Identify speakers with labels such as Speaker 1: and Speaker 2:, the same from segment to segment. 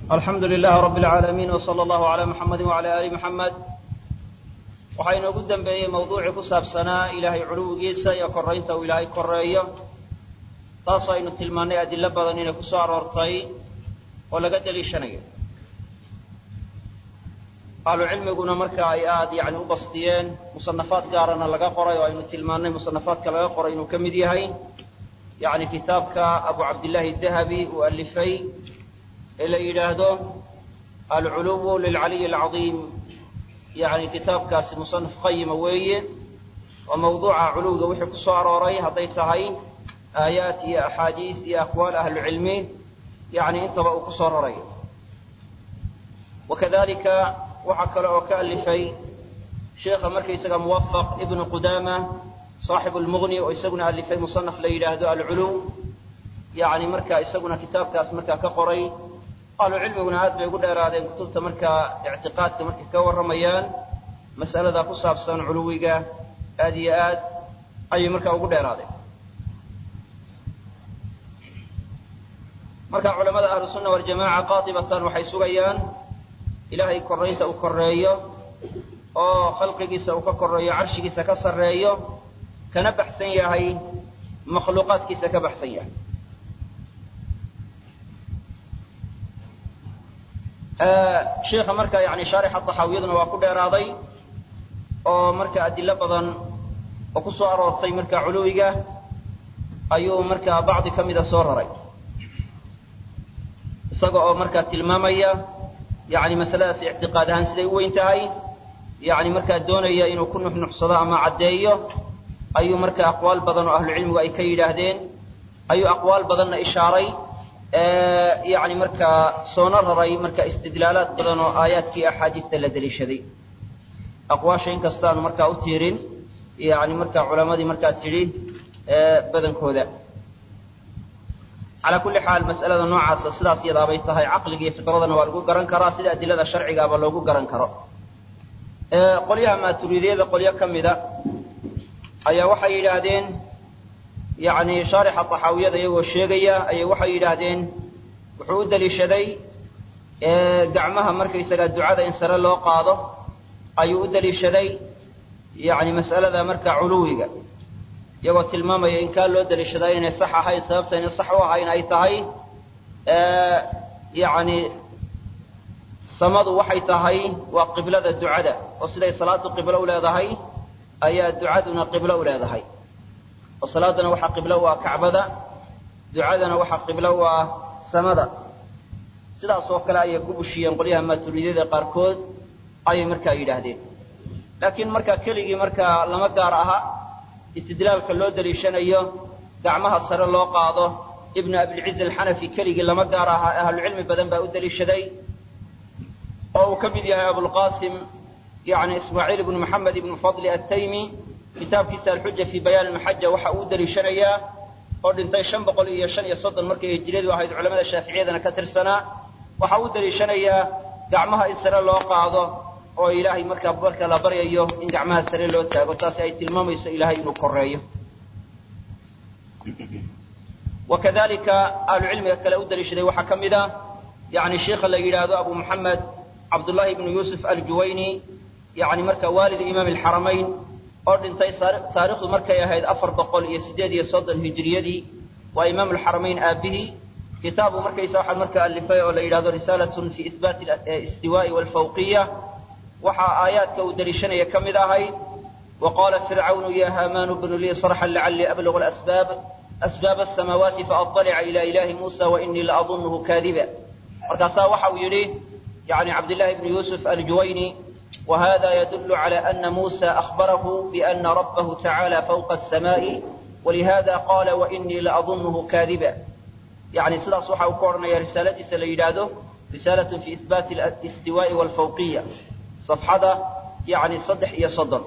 Speaker 1: alxamdu lilahi rabi اlcaalamiin wsala allahu calaa muxamadi wacala aali muxamed waxaa inoogu dembeeyey mawduucii ku saabsanaa ilaahay culuwigiisa iyo koraynta uu ilaahay koreeyo taasoo aynu tilmaannay adilo badan inay ku soo aroortay oo laga deliishanayo ahlucilmiguna marka ay aada yani u bastiyeen musanafaad gaarana laga qoray oo aynu tilmaannay musanafaadka laga qoray inuu ka mid yahay yani kitaabka abu cabdillahi dahabi uu alifay ee la yidhaahdo alculuwu lilcaliyi alcadiim yani kitaabkaasi musanaf qayima weeye oo mawduuca culuwga wixii ku soo arooray hadday tahay aayaat iyo axaadiis iyo aqwaal ahlucilmi yani intaba uu ku soo raray wakadalika waxaa kale oo ka alifay sheikha markaysaga muwafaq ibnu qudaama saaxibu lmughni oo isaguna alifay musanaf la yidhaahdo alculuw yani marka isaguna kitaabkaas markaa ka qoray ahlucilmiguna aad bay ugu dheeraadeen kutubta markaa ictiqaadka markay ka warramayaan mas'alada ku saabsan culuwiga aad iyo aad ayay markaa ugu dheeraadeen marka culamada ahlu sunna waljamaca qaatibatan waxay sugayaan ilaahay koraynta uu koreeyo oo khalqigiisa uu ka koreeyo carshigiisa ka sarreeyo kana baxsan yahay makhluuqaadkiisa ka baxsan yahay sheikha marka yani shaarixa taxaawiyaduna waa ku dheeraaday oo marka adilo badan oo ku soo aroortay marka culuwiga ayuu markaa bacdi ka mida soo raray isaga oo markaa tilmaamaya yani masaladaas ictiqaad ahaan siday u weyn tahay yani markaa doonaya inuu ku nuxnuxsado ama caddeeyo ayuu marka aqwaal badan oo ahlucilmigu ay ka yidhaahdeen ayuu aqwaal badanna ishaaray yani markaa soona raray marka istidlaalaad badan oo aayaadkii axaadiista la deliishaday aqwaasha inkastaanu markaa u tiirin yani markaa culamadii markaa tidhi badankooda calaa kulli xaal mas'alada noocaasa sidaas yadaabay tahay caqliga iyo fitradana waa lagu garan karaa sida adilada sharcigaaba loogu garan karo qolyaha maaturidiyada qolyo ka mida ayaa waxay yidhaahdeen yani shaarixa taxaawiyada iyagoo sheegaya ayay waxay yidhaahdeen wuxuu u deliishaday gacmaha markaysaga ducada in sare loo qaado ayuu u deliishaday yani mas'alada marka culuwiga iyagoo tilmaamaya in kaa loo deliishadaa inay sax ahayn sababta inay sax u ahayn ay tahay yani samadu waxay tahay waa qiblada ducada oo siday salaadu qiblo u leedahay ayaa ducaduna qiblo u leedahay oo salaadana waxaa qiblo u ah kacbada ducadana waxaa qiblo u ah samada sidaas oo kale ayay ku bushiyeen qolyaha maaturidiyada qaarkood ayay markaa yidhaahdeen laakiin markaa keligii markaa lama gaar aha istidlaalka loo deliishanayo gacmaha sare loo qaado ibnu abilciz alxanafi keligii lama gaar aha ahlucilmi badan baa u deliishaday oo uu ka mid yahay abulqasim yani ismaaciil ibnu maxamed ibnu fadli attaymi kitaabkiisa alxuja fii bayaan almaxaja waxa uu u deliishanayaa oo dhintay shan boqol iyo shan iyo soddon markay hijiradu ahayd culamada shaaficiyadana ka tirsanaa waxa uu deliishanayaa gacmaha in sare loo qaado oo ilaahay markaa marka la baryayo in gacmaha sare loo taago taasi ay tilmaamayso ilaahay inuu koreeyo wakadalika ahlucilmiga kale u deliishaday waxaa ka mid a yani sheikha la yidhaahdo abu moxamed cabdullahi ibnu yuusuf aljuwayni yani marka waalid imaam alxaramayn oo dhintay taarikhdu markay ahayd afar boqol iyo siddeed iyo soddon hijiriyadii waa imaam alxaramayn aabihii kitaabu markaysa waxaa markaa alifay oo la yidhahdo risaalatun fi ihbaati istiwaa'i walfawqiya waxaa aayaadka uu deliishanaya ka mid ahayd wa qaala fircawnu ya haamaanu bnu lii sarxan lacallii ablugu asbaab asbaab asamaawaati faadalica ila ilahi muusa wainii laadunhu kaadiba markaasaa waxa uu yidhi yani cabdillahi ibnu yuusuf aljuwayni وهذا يدل على أن موسى أخبره بأن ربه تعالى فوق السماء ولهذا قال وإني لأظنه كاذبا يعني سلا صحة وكورنا يا رسالة سليلاده رسالة في إثبات الاستواء والفوقية صفحة يعني صدح يا صدر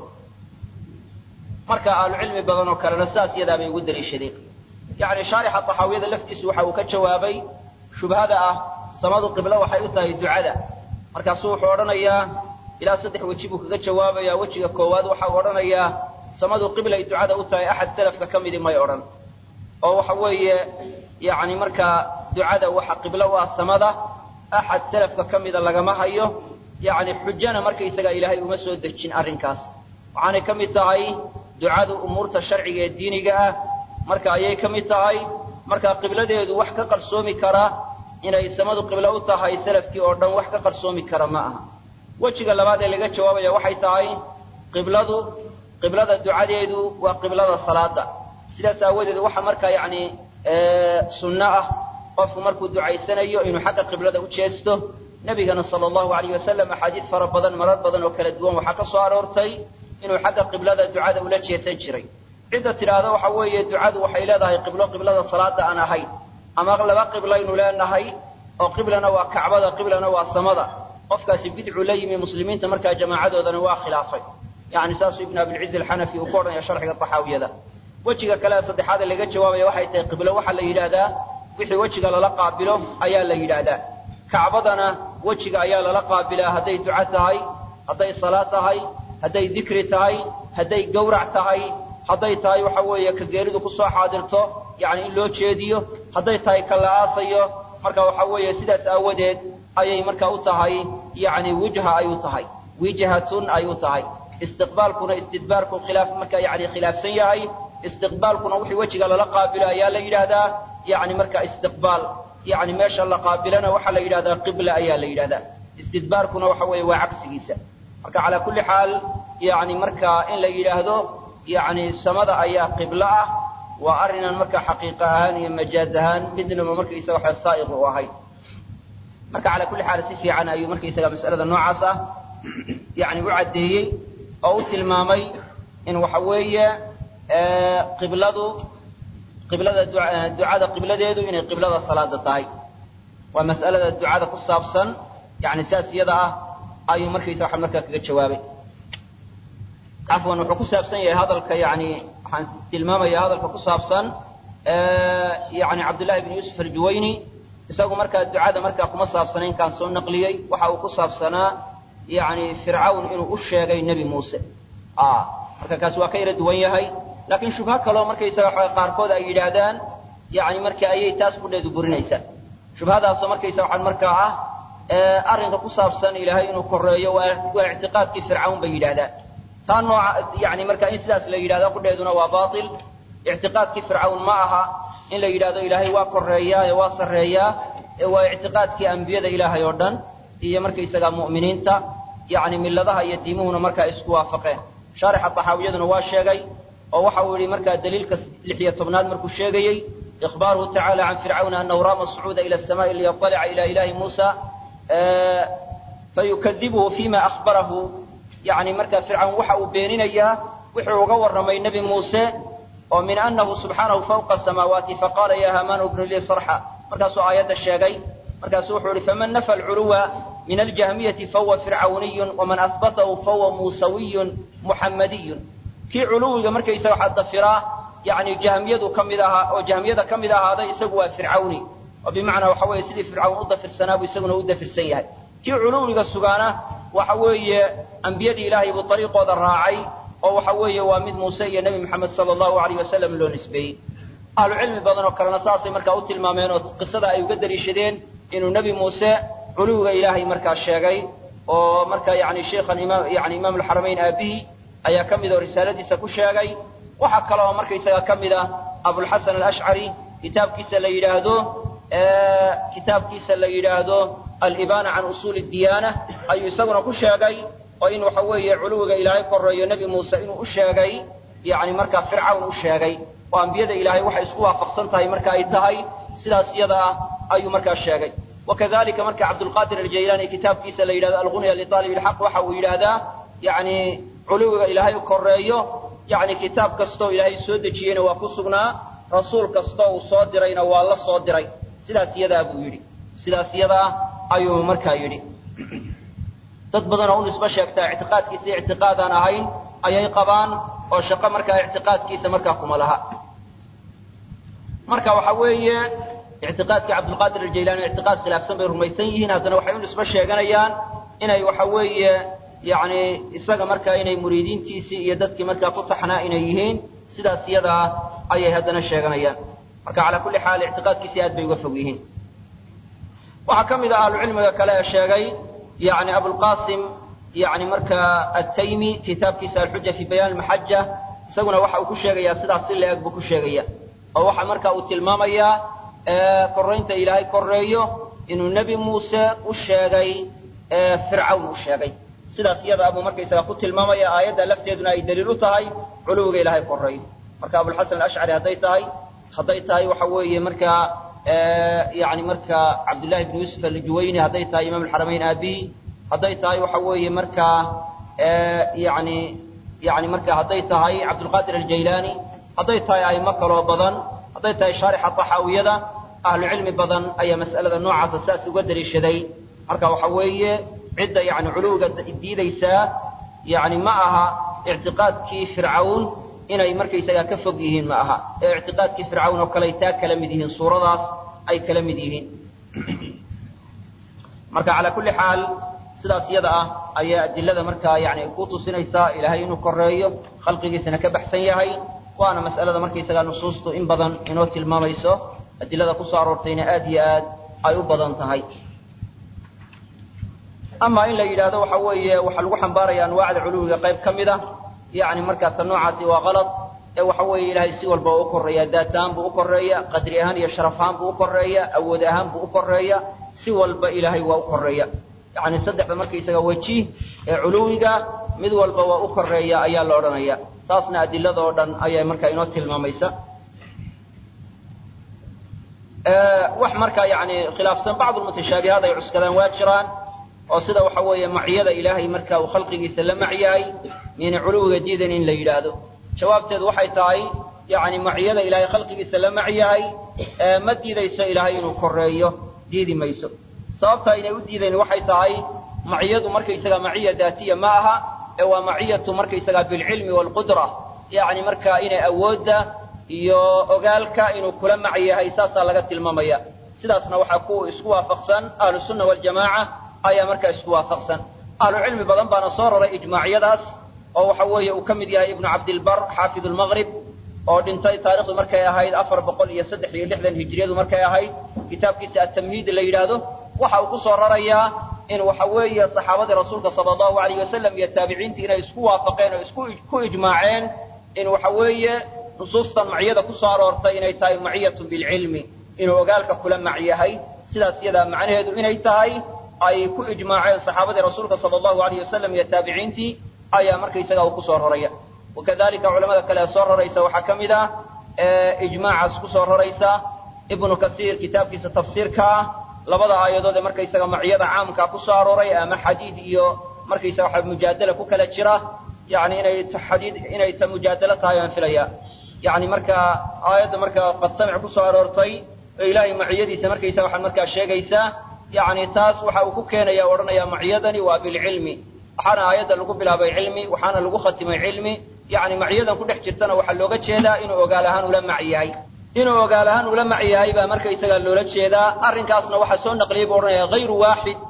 Speaker 1: مركا العلم بدن وكان رساس يدا بي ود الشريق يعني شارح الطحاوية لفتيس وحا وكجوابي شبهة سماد قبله وحي أتاي الدعاء مركا صوح ورنيا ilaa saddex weji buu kaga jawaabayaa wejiga koowaad waxau odhanayaa samadu qibla ay ducada u tahay axad salafka ka midi may odhan oo waxa weeye yacni markaa ducada waxa qiblo u ah samada axad salafka ka mida lagama hayo yacni xujana markaysaga ilaahay uma soo dejin arrinkaas waxaanay ka mid tahay ducadu umuurta sharciga ee diiniga ah marka ayay ka mid tahay marka qibladeedu wax ka qarsoomi kara inay samadu qiblo u tahay salafkii oo dhan wax ka qarsoomi kara ma aha wejiga labaad ee laga jawaabaya waxay tahay qibladu qiblada ducadeedu waa qiblada salaada sidaas aawadeed waxa markaa yacni sunno ah qofku markuu ducaysanayo inuu xagga qiblada u jeesto nebigana sala allahu alayh wasalam axaadiid fara badan marar badan oo kala duwan waxaa ka soo aroortay inuu xagga qiblada ducada ula jeesan jiray cidda tidhaahda waxa weeye ducadu waxay leedahay qiblo qiblada salaada aan ahayn ama laba qiblaynu leenahay oo qiblana waa kacbada qiblana waa samada qofkaasi bidcu la yimi muslimiinta markaa jamaacadoodana waa khilaafay yani saasuu ibnu abilciz alxanafi uu ku odhanaya sharxiga taxaawiyada wejiga kale saddexaad ee laga jawaabaya waxay tahay qiblo waxaa la yidhaahdaa wixii wejiga lala qaabilo ayaa la yidhaahdaa kacbadana wejiga ayaa lala qaabilaa hadday duco tahay hadday salaad tahay hadday dikri tahay hadday gawrac tahay hadday tahay waxa weeye ka geeridu kusoo xaadirto yani in loo jeediyo hadday tahay ka la aasayo marka waxa weeye sidaas aawadeed ayay marka u tahay yani wijha ay u tahay wijhatun ay u tahay istiqbaalkuna istidbaarku khilaaf marka yani khilaafsan yahay istiqbaalkuna wixii wejiga lala qaabilo ayaa la yidhaahdaa yani marka istiqbaal yani meesha la qaabilana waxaa la yidhahdaa qibla ayaa la yidhahdaa istidbaarkuna waxa weeye waa cagsigiisa marka calaa kulli xaal yani marka in la yidhaahdo yani samada ayaa qiblo ah waa arrinan marka xaqiiqa ahaan iyo majaaz ahaan midnaba markaysaga waxa saa'iq u ahayd marka calaa kulli xaal si fiican ayuu markaysaga mas'alada noocaas ah yani u caddeeyey oo u tilmaamay in waxa weeye qibladu qiblada ducada qibladeedu inay qiblada salaada tahay waa mas'alada ducada ku saabsan yani saas iyada ah ayuu markaysa waxa markaa kaga jawaabay cafwan wuxuu ku saabsan yahay hadalka yani waxaan tilmaamaya hadalka ku saabsan yani cabdullahi bn yuusuf aljuwayni isagu markaa ducada markaa kuma saabsanayn kaan soo naqliyey waxa uu ku saabsanaa yani fircawn inuu u sheegay nebi muuse marka kaasi waa ka yara duwan yahay laakiin shubho kaloo markaysaga waxa qaarkood ay yidhaahdaan yani marka ayay taas kudheedu burinaysaa shubhadaasoo markaysa waxaan markaa ah arrinka ku saabsan ilaahay inuu koreeyo waa ictiqaadkii fircawn bay yidhahdaan taa nooca yani marka in sidaas la yidhahdo kudheeduna waa bail ictiqaadkii fircawn ma aha in la yidhahdo ilaahay waa koreeyaa ee waa sarreeyaa ee waa ictiqaadkii ambiyada ilaahay oo dhan iyo markaysaga mu'miniinta yani miladaha iyo diimuhuna markaa isku waafaqeen shaarixa taxaawiyaduna waa sheegay oo waxa uu yihi markaa daliilka lix iyo tobnaad markuu sheegayey ikhbaaruhu tacala can fircawna anahu raama sacuuda ila asamaai liyaطalica ila ilahi muusa fayukadibuhu fima ahbarahu yani markaa fircawn waxa uu beeninayaa wuxuu uga warramay nebi muuse oo min anahu subxaanahu fawqa asamaawaati faqaala ya haamaanu bnu lii sarxa markaasuu aayadda sheegay markaasu wuxuu yihi faman nafa alculuwa min aljahmiyati fahuwa fircawniyun waman ahbatahu fahuwa muusawiyun muxammadiyun kii culuwiga markaysaga waxaa dafiraa yani jahmiyadu ka mid ahaa oo jahmiyada ka mid ahaaday isagu waa fircawni oo bimacnaa waxa weeye sidii fircawn u dafirsanaa buu isaguna u dafirsan yahay kii culuwiga sugaana waxa weeye ambiyadii ilaahay buu dariiqooda raacay oo waxa weeye waa mid muuse iyo nebi moxamed sala allahu alayh wasalam loo nisbeeyey ahlu cilmi badan oo kalena saasay markaa u tilmaameen oo qisada ay uga daliishadeen inuu nebi muuse culuwiga ilaahay markaa sheegay oo markaa yani sheikhan imaam yani imaam alxaramayn aabihii ayaa ka mid oo risaaladiisa ku sheegay waxaa kale oo markaysaga ka mid ah abulxasan alashcari kitaabkiisa la yidhaahdo kitaabkiisa la yidhaahdo alibana can usuuli diyaana ayuu isaguna ku sheegay oo in waxa weeye culuwiga ilaahay koreeyo nebi muuse inuu u sheegay yani markaa fircawn u sheegay oo ambiyada ilaahay waxay isku waafaqsan tahay marka ay tahay sidaas iyada ah ayuu markaa sheegay wakadalika marka cabdulqadir aljaylaani kitaabkiisa la yidhahdo algunya liaalib ilxaq waxa uu yidhaahdaa yani culuwiga ilaahay koreeyo yani kitaab kastoo ilaahay soo dejiyeyna waa ku sugnaa rasuul kastoo uu soo dirayna waa la soo diray sidaas iyadaa buu yidhi sidaas iyadaa ayuu markaa yidhi dad badan oo u nisbo sheegtaa ictiqaadkiisa ictiqaadaan ahayn ayay qabaan oo shaqo markaa ictiqaadkiisa markaa kuma laha marka waxa weeye ictiqaadkii cabdulqaadir aljaylaani ictiqaad khilaafsan bay rumaysan yihiin haddana waxay u nisbo sheeganayaan inay waxa weeye yani isaga markaa inay muriidiintiisii iyo dadkii markaa ku taxnaa inay yihiin sidaas iyadaa ayay haddana sheeganayaan marka calaa kulli xaal ictiqaadkiisii aad bay uga fog yihiin waxaa ka mid ah ahlucilmiga kale ee sheegay yani abulqasim yani markaa ataymi kitaabkiisa alxuja fi bayaan almaxaja isaguna waxa uu ku sheegayaa sidaas si la-eg buu ku sheegaya oo waxa marka uu tilmaamayaa koraynta ilaahay koreeyo inuu nebi muuse u sheegay fircawn u sheegay sidaas iyada abuu markaysaga ku tilmaamaya aayadda lafteeduna ay daliil u tahay culuwiga ilaahay koreeyo marka abulxasan alashcari hadday tahay hadday tahay waxa weeye markaa yani marka cabdullahi bn yuusuf aljuwayni hadday tahay imaam alxaramayn aabi hadday tahay waxa weeye markaa yani yani marka hadday tahay cabdulqaadir aljaylaani hadday tahay aimo kaloo badan hadday tahay shaarixa taxaawiyada ahlu cilmi badan ayaa mas'alada noocaasa saas uga daliishaday marka waxa weeye cidda yani culuwiga diidaysaa yani ma aha ictiqaadkii fircawn inay markaysagaa ka fog yihiin ma aha ee ictiqaadkii fircawn oo kale ay taa kala mid yihiin suuradaas ay kala mid yihiin marka calaa kulli xaal sidaas iyada ah ayaa adilada markaa yani ku tusinaysaa ilaahay inuu koreeyo khalqigiisana ka baxsan yahay waana mas'alada markaysagaa nusuustu in badan inoo tilmaamayso adilada kusoo aroortayna aad iyo aad ay u badan tahay ama in la yidhaahdo waxa weeye waxaa lagu xambaaraya anwaacda culuwiga qayb ka mid a yani markaa ta noocaasi waa kalad ee waxa weeye ilaahay si walba u koreeya daat ahaan buu u koreeya qadri ahaan iyo sharaf ahaan buu u koreeya awood ahaan buu u koreeya si walba ilaahay waa u koreeya yani saddexda markaysaga weji ee culuwiga mid walba waa u koreeya ayaa la odhanaya taasna adilada oo dhan ayaa markaa inoo tilmaamaysa wax markaa yani khilaafsan bacdu mutashaabihaad ay cuskadaan waa jiraan oo sida waxa weeye maciyada ilaahay marka uu khalqigiisa la macyahay miyna culuwiga diidan in la yidhaahdo jawaabteedu waxay tahay yani maciyada ilaahay khalqigiisa la macyahay ma diidayso ilaahay inuu koreeyo diidi mayso sababta aynay u diidayn waxay tahay maciyadu markaysaga maciya daatiya ma aha ee waa maciyatu markaysaga bilcilmi waalqudra yani marka inay awoodda iyo ogaalka inuu kula mac yahay saasaa laga tilmaamaya sidaasna waxaa ku isku waafaqsan ahlu sunna waljamaaca ayaa markaa isku waafaqsan ahlu cilmi badan baana soo raray ijmaacyadaas oo waxa weeye uu ka mid yahay ibnu cabdilbar xaafid lmaqrib oo dhintay taarikhdu markay ahayd afar boqol iyo saddex iyo lixdan hijriyadu markay ahayd kitaabkiisa atamhiid la yidhaahdo waxa uu ku soo rarayaa in waxa weeye saxaabadii rasuulka sala allahu alayh wasalam iyo taabiciintii inay isku waafaqeen oo isku ku ijmaaceen in waxa weeye nusuustan maciyada ku soo aroortay inay tahay maciyatun bilcilmi inuu ogaalka kula mac yahay sidaas iyadaa macnaheedu inay tahay ay ku ijmaaceen saxaabadii rasuulka sala allahu alayh wasalam iyo taabiciintii ayaa markaysaga uu kusoo raraya wakadalika culamada kale ee soo raraysa waxaa ka mid ah ijmaacaas kusoo raraysa ibnu kasiir kitaabkiisa tafsiirka ah labada aayadood ee markaysaga maciyada caamkaa kusoo arooray ama xadiid iyo markaysaga waxa mujaadala ku kala jira yani inay xadiid inay ta mujaadalo tahay aan filaya yani marka aayadda markaa qad samic kusoo aroortay oo ilaahay maciyadiisa markaysaga waxaan markaa sheegaysaa yani taas waxa uu ku keenaya o odhanaya maciyadani waa bilcilmi waxaana aayadda lagu bilaabay cilmi waxaana lagu khatimay cilmi yani macyadan ku dhex jirtana waxaa looga jeedaa inuu ogaal ahaan ula mac yahay inuu ogaal ahaan ula mac yahay baa markaysaga loola jeedaa arrinkaasna waxaa soo naqliyay buu odhanaya hayru waaxid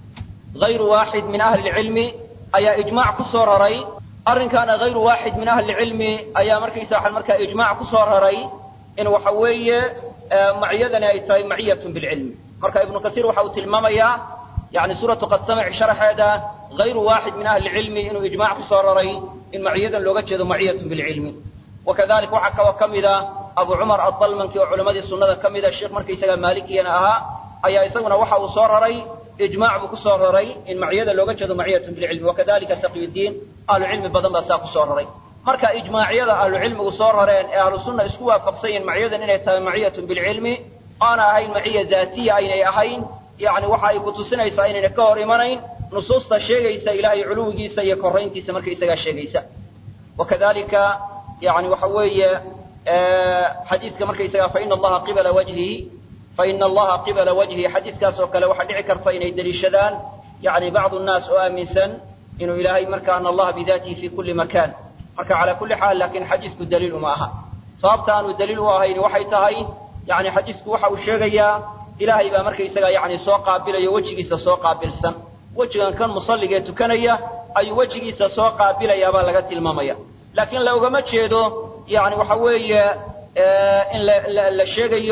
Speaker 1: hayru waaxid min ahli lcilmi ayaa ijmaac ku soo raray arrinkaana hayru waaxid min ahli lcilmi ayaa markaysa waxaa markaa ijmaac ku soo raray in waxa weeye maciyadani ay tahay maciyatun bilcilmi marka ibnu kasiir waxa uu tilmaamayaa yani suuratu qad samic sharaxeeda hayru waaxid min ahli lcilmi inuu ijmaac ku soo raray in maciyadan looga jeedo maciyatun bilcilmi wakadalika waxaa kaloo ka mid a abu cumar adalmanki oo culammadii sunnada ka mida sheekh markaysaga maalikiyana ahaa ayaa isaguna waxa uu soo raray ijmaac buu kusoo raray in maciyada looga jeedo maciyatun bilcilmi wakadalika taqiyudiin ahlu cilmi badan baa saa kusoo raray marka ijmaacyada ahlu cilmigu soo rareen ee ahlu sunna isku waafaqsan yihin maciyadan inay tahay maciyatun bilcilmi aana ahayn maciya daatiya aynay ahayn yani waxa ay ku tusinaysaa inayna ka hor imanayn nusuusta sheegaysa ilaahay culuwigiisa iyo korayntiisa markaysagaa sheegaysa wakadalika yani waxa weeye xadiidka markaysaga faina allaha qibala wajhihi faina allaha qibala wajhihi xadiidkaas oo kale waxaa dhici karta inay deliishadaan yani bacdu nnaas oo aaminsan inuu ilaahay marka ana allaha bidatihi fi kuli makan marka cala kuli xaal lakin xadiisku daliil uma aha sababta aanu daliil u ahayn waxay tahay yani xadiisku waxa uu sheegayaa ilaahay baa markaysaga yani soo qaabilayo wejigiisa soo qaabilsan wejigan kan musalligee tukanaya ayuu wejigiisa soo qaabilayaabaa laga tilmaamaya laakiin loogama jeedo yani waxa weeye in la sheegayo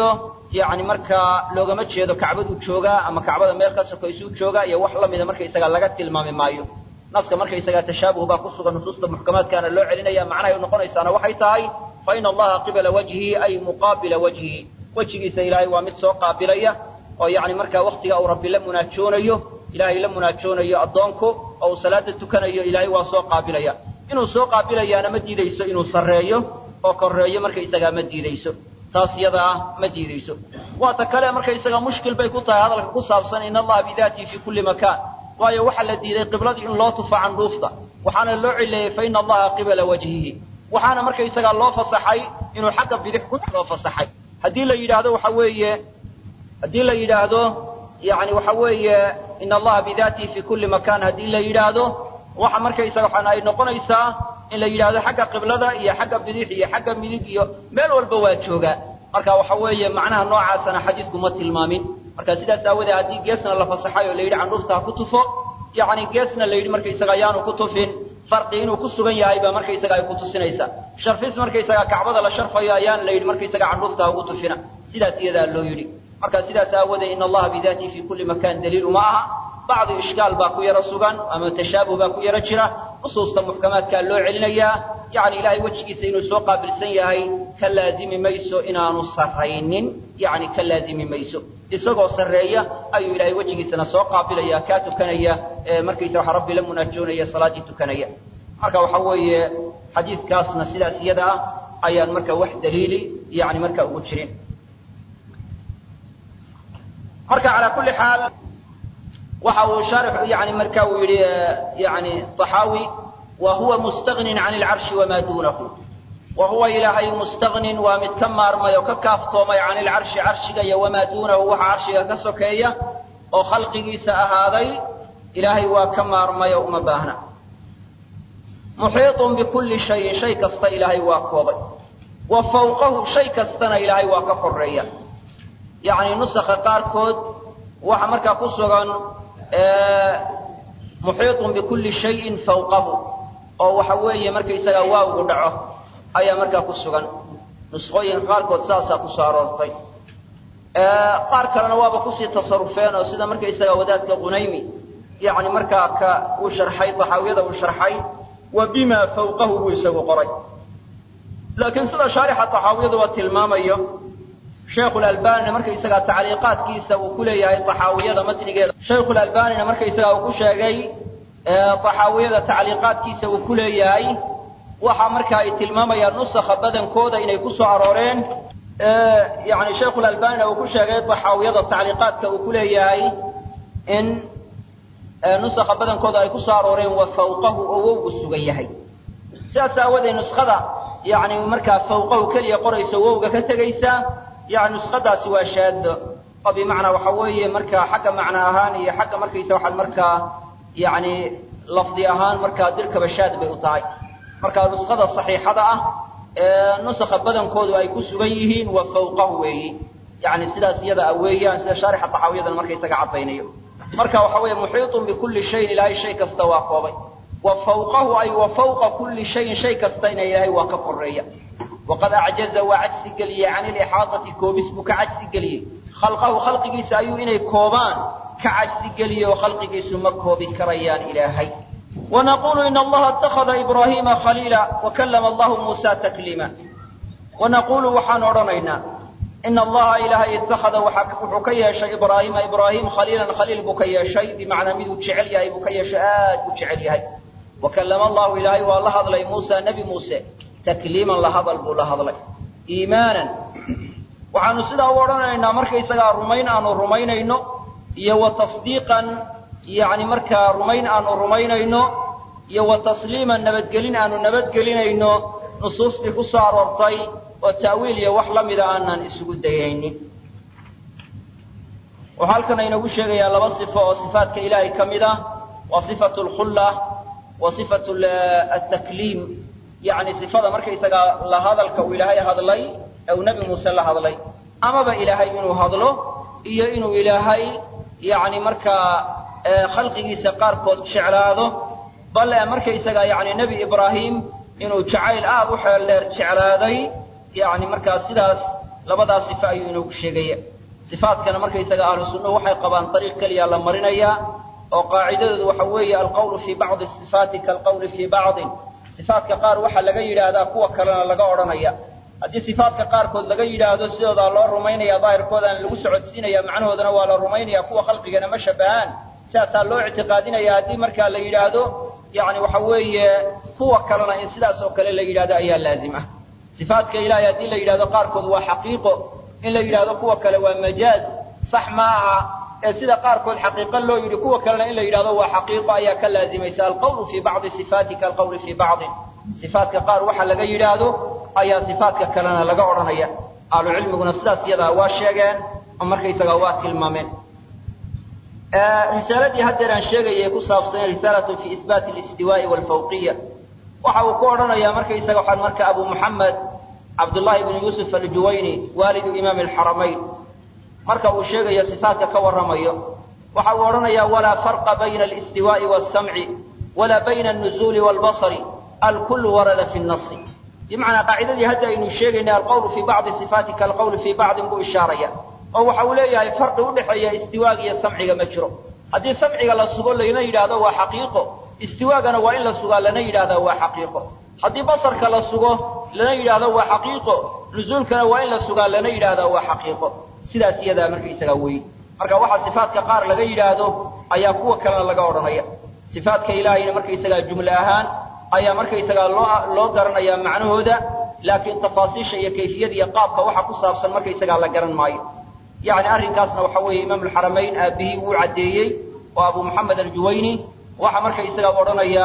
Speaker 1: yani markaa loogama jeedo kacbaduu joogaa ama kacbada meel ka sokaysuu joogaa iyo wax lamida markaysaga laga tilmaami maayo naska markaysaga tashaabuh baa ku sugan nusuusta muxkamaadkaana loo celinaya macnahay noqonaysaana waxay tahay fa ina allaha qibala wajhihi ay muqaabila wajhihi wejigiisa ilaahay waa mid soo qaabilaya oo yani markaa waktiga uu rabbi la munaajoonayo ilaahay la munaajoonayo addoonku oo uu salaada tukanayo ilaahay waa soo qaabilaya inuu soo qaabilayaana ma diidayso inuu sarreeyo oo korreeyo markaysagaa ma diidayso taas iyada ah ma diidayso waata kale markaysaga mushkil bay ku tahay hadalka ku saabsan in allaha bidaatihi fi kulli makaan waayo waxaa la diiday qibladii in loo tufo candhuufta waxaana loo cileeyey fa ina allaha qibala wajhihi waxaana markaysagaa loo fasaxay inuu xagga bidix ku loo fasaxay haddii la yidhaahdo waxa weeye haddii la yidhaahdo yani waxa weeye in allaha bidaatihi fi kulli makaan haddii la yidhaahdo waxa markaysaga waxaana ay noqonaysaa in la yidhaahdo xagga qiblada iyo xagga bidix iyo xagga midig iyo meel walba waa joogaa marka waxa weeye macnaha noocaasana xadiisku ma tilmaamin marka sidaas aawoodee haddii geesna la fasaxay oo la yidhi candhuufta ha ku tufo yacni geesna la yidhi markaysaga ayaanu ku tufin farqi inuu ku sugan yahay baa markaysaga ay ku tusinaysaa sharfis markaysaga kacbada la sharfayo ayaan la yidhi markaysaga candhuufta ha ugu tufina sidaas iyadaa loo yidhi marka sidaas aawoodee in allaha bidaatihi fi kulli makan daliil uma aha bacdi ishkaal baa ku yaro sugan ama tashaabuh baa ku yaro jira nusuusta muxkamaadkaa loo celinayaa yani ilaahay wejigiisa inuu soo qaabilsan yahay ka laazimi mayso inaanu sarraynin yani ka laazimi mayso isagoo sarreeya ayuu ilaahay wejigiisana soo qaabilaya kaa tukanaya markaysa waxa rabbi la munaajoonaya salaaddii tukanaya marka waxa weeye xadiidkaasna sidaas iyada ah ayaan marka wax daliili yani marka ugu jirin marka calaa kulli xaal waxa uu shaarix yani marka uu yidhi yani طaxaawi wa huwa mustagnin can اlcarshi wama duunahu wa huwa ilaahay mustagnin waa mid ka maarmay oo ka kaaftoomay can ilcarshi carshiga iyo wamaa duunahu waxa carshiga ka sokeeya oo khalqigiisa ahaaday ilaahay waa ka maarmay oo uma baahna muxiiطun bikulli shayin shay kasta ilaahay waa koobay wa fawqahu shay kastana ilaahay waa ka koreeya yacni nusakha qaarkood waxa markaa ku sugan muxiiطun bikulli shayin fawqahu oo waxa weeye markaysaga waawgu dhaco ayaa markaa ku sugan nusqooyinka qaarkood saasaa kusoo aroortay qaar kalena waaba kusii tasarufeen oo sida markaysaga wadaadka qunaymi yani markaa ka uu sharxay taxaawiyada uu sharxay wa bima fawqahu buu isagu qoray laakiin sida shaarixa taxaawiyadu waa tilmaamayo sheikhulalbanina markaysagaa tacliiqaadkiisa uu ku leeyahay taxaawiyada matnigeeda shaykhulalbanina markaysagaa uu ku sheegay taxaawiyada tacliiqaadkiisa uu ku leeyahay waxa marka ay tilmaamayaan nusakha badankooda inay ku soo arooreen yani shaykhulalbanina uu ku sheegay taxaawiyada tacliiqaadka uu ku leeyahay in nusakha badankooda ay ku soo arooreen wa fawqahu oo wowgu sugan yahay sidaas aawadeed nuskada yani markaa fawqahu keliya qorayso wowga ka tegaysa yani nusqadaasi waa shaado oo bimacnaa waxa weeye markaa xagga macno ahaan iyo xagga markaysa waxaad markaa yani lafdi ahaan markaa dirkaba shaad bay u tahay marka nusqada saxiixada ah ee nusakha badankoodu ay ku sugan yihiin wa fawqahu weeyi yani sidaas iyada a weeyaan sida shaarixa taxaawiyadana markaysaga caddaynayo marka waxa weeye muxiiطun bikulli shayin ilaahay shay kasta waa koobay wa fawqahu ay wa fawqa kulli shayin shay kastayna ilaahay waa ka koreeya waqad acjaza waa cajsi geliyey can ilixaadati koobis buu ka cajsi geliyey khalqahu khalqigiisa ayuu inay koobaan ka cajsi geliyey oo khalqigiisu ma koobi karayaan ilaahay wanaqulu ina allaha اtakhada ibraahiima khaliila wakallama allahu muusa takliima wanaqulu waxaan odhanaynaa ina allaha ilaahay ittakhada wuxuu ka yeeshay ibraahiima ibraahim khaliilan khaliil buu ka yeeshay bimacnaa miduu jecel yahay buu ka yeeshay aad u jecel yahay wakallama allahu ilaahay waa la hadlay muusa nebi muuse takliiman la hadal buu la hadlay iimaanan waxaanu sidaa u odhanaynaa markaysagaa rumayn aanu rumaynayno iyo wa tasdiiqan yani markaa rumayn aanu rumaynayno iyo wa tasliiman nabadgelin aanu nabadgelinayno nusuustii ku soo aroortay oo ta'wiil iyo wax la mida aanan isugu dayaynin wuxuu halkan inoogu sheegayaa laba sifo oo sifaatka ilaahay ka mid ah waa sifatu lkhulla wa sifatu atakliim yani sifada markaysagaa la hadalka uu ilaahay hadlay ee uu nebi muuse la hadlay amaba ilaahay inuu hadlo iyo inuu ilaahay yani markaa khalqigiisa qaarkood jeclaado bal markaysaga yani nebi ibraahim inuu jacayl aad u xeel dheer jeclaaday yani markaa sidaas labadaas sife ayuu inoogu sheegaya sifaadkana markaysaga ahlu sunnuhu waxay qabaan dariiq keliya la marinayaa oo qaacidadoodu waxa weeye alqawlu fii bacdi sifaati kaalqawli fii bacdin sifaadka qaar waxaa laga yidhaahdaa kuwa kalena laga odhanaya haddii sifaadka qaarkood laga yidhaahdo sidoodaa loo rumaynaya daahirkoodaana lagu socodsiinaya macnahoodana waa la rumaynaya kuwa khalqigana ma shabahaan sidaasaa loo ictiqaadinaya haddii markaa la yidhaahdo yani waxa weeye kuwa kalena in sidaas oo kale la yidhahdo ayaa laazim ah sifaadka ilaahay haddii la yidhahdo qaarkood waa xaqiiqo in la yidhahdo kuwa kale waa majaaz sax ma aha ee sida qaarkood xaqiiqo loo yidhi kuwa kalena in la yidhahdo waa xaqiiqo ayaa ka laazimaysa alqawlu fii bacdi sifaati kaalqawli fii bacdin sifaatka qaar waxa laga yidhaahdo ayaa sifaatka kalena laga odhanaya ahlu cilmiguna sidaas iyadaa waa sheegeen oo markaysagaa waa tilmaameen risaaladii haddeer aan sheegayay ku saabsan risaalatun fi isbaati alistiwaa'i waalfawqiya waxa uu ku odhanayaa markaysaga waxaa marka abu muxamed cabdullaahi bnu yuusuf aljuwayni waalidu imaami alxaramayn marka uu sheegayo sifaatka ka warramayo waxa uu odhanayaa walaa farqa bayna alistiwaa'i waasamci walaa bayna alnuzuuli waalbasari alkullu warada fi nnasi bimacnaa qaacidadii hadda aynu sheegaynay alqawlu fii bacdi sifaati kaalqawli fii bacdin buu ishaaraya oo waxa uu leeyahay farqi udhexeeya istiwaaga iyo samciga ma jiro haddii samciga la sugo lana yidhaahdo waa xaqiiqo istiwaagana waa in la sugaa lana yidhahdaa waa xaqiiqo haddii basarka la sugo lana yidhaahdo waa xaqiiqo nuzuulkana waa in la sugaa lana yidhaahdaa waa xaqiiqo sidaas iyadaa markaysagaa weeye marka waxaa sifaatka qaar laga yidhaahdo ayaa kuwa kalena laga odhanaya sifaatka ilaahayna markaysagaa jumle ahaan ayaa markaysagaa loo loo garanayaa macnahooda laakiin tafaasiisha iyo kayfiyada iyo qaabka waxa ku saabsan markaysagaa la garan maayo yani arrinkaasna waxa weeye imaam alxaramayn aabihii wuu caddeeyey oo abu moxamed aljuwayni waxa markaysagaa odhanaya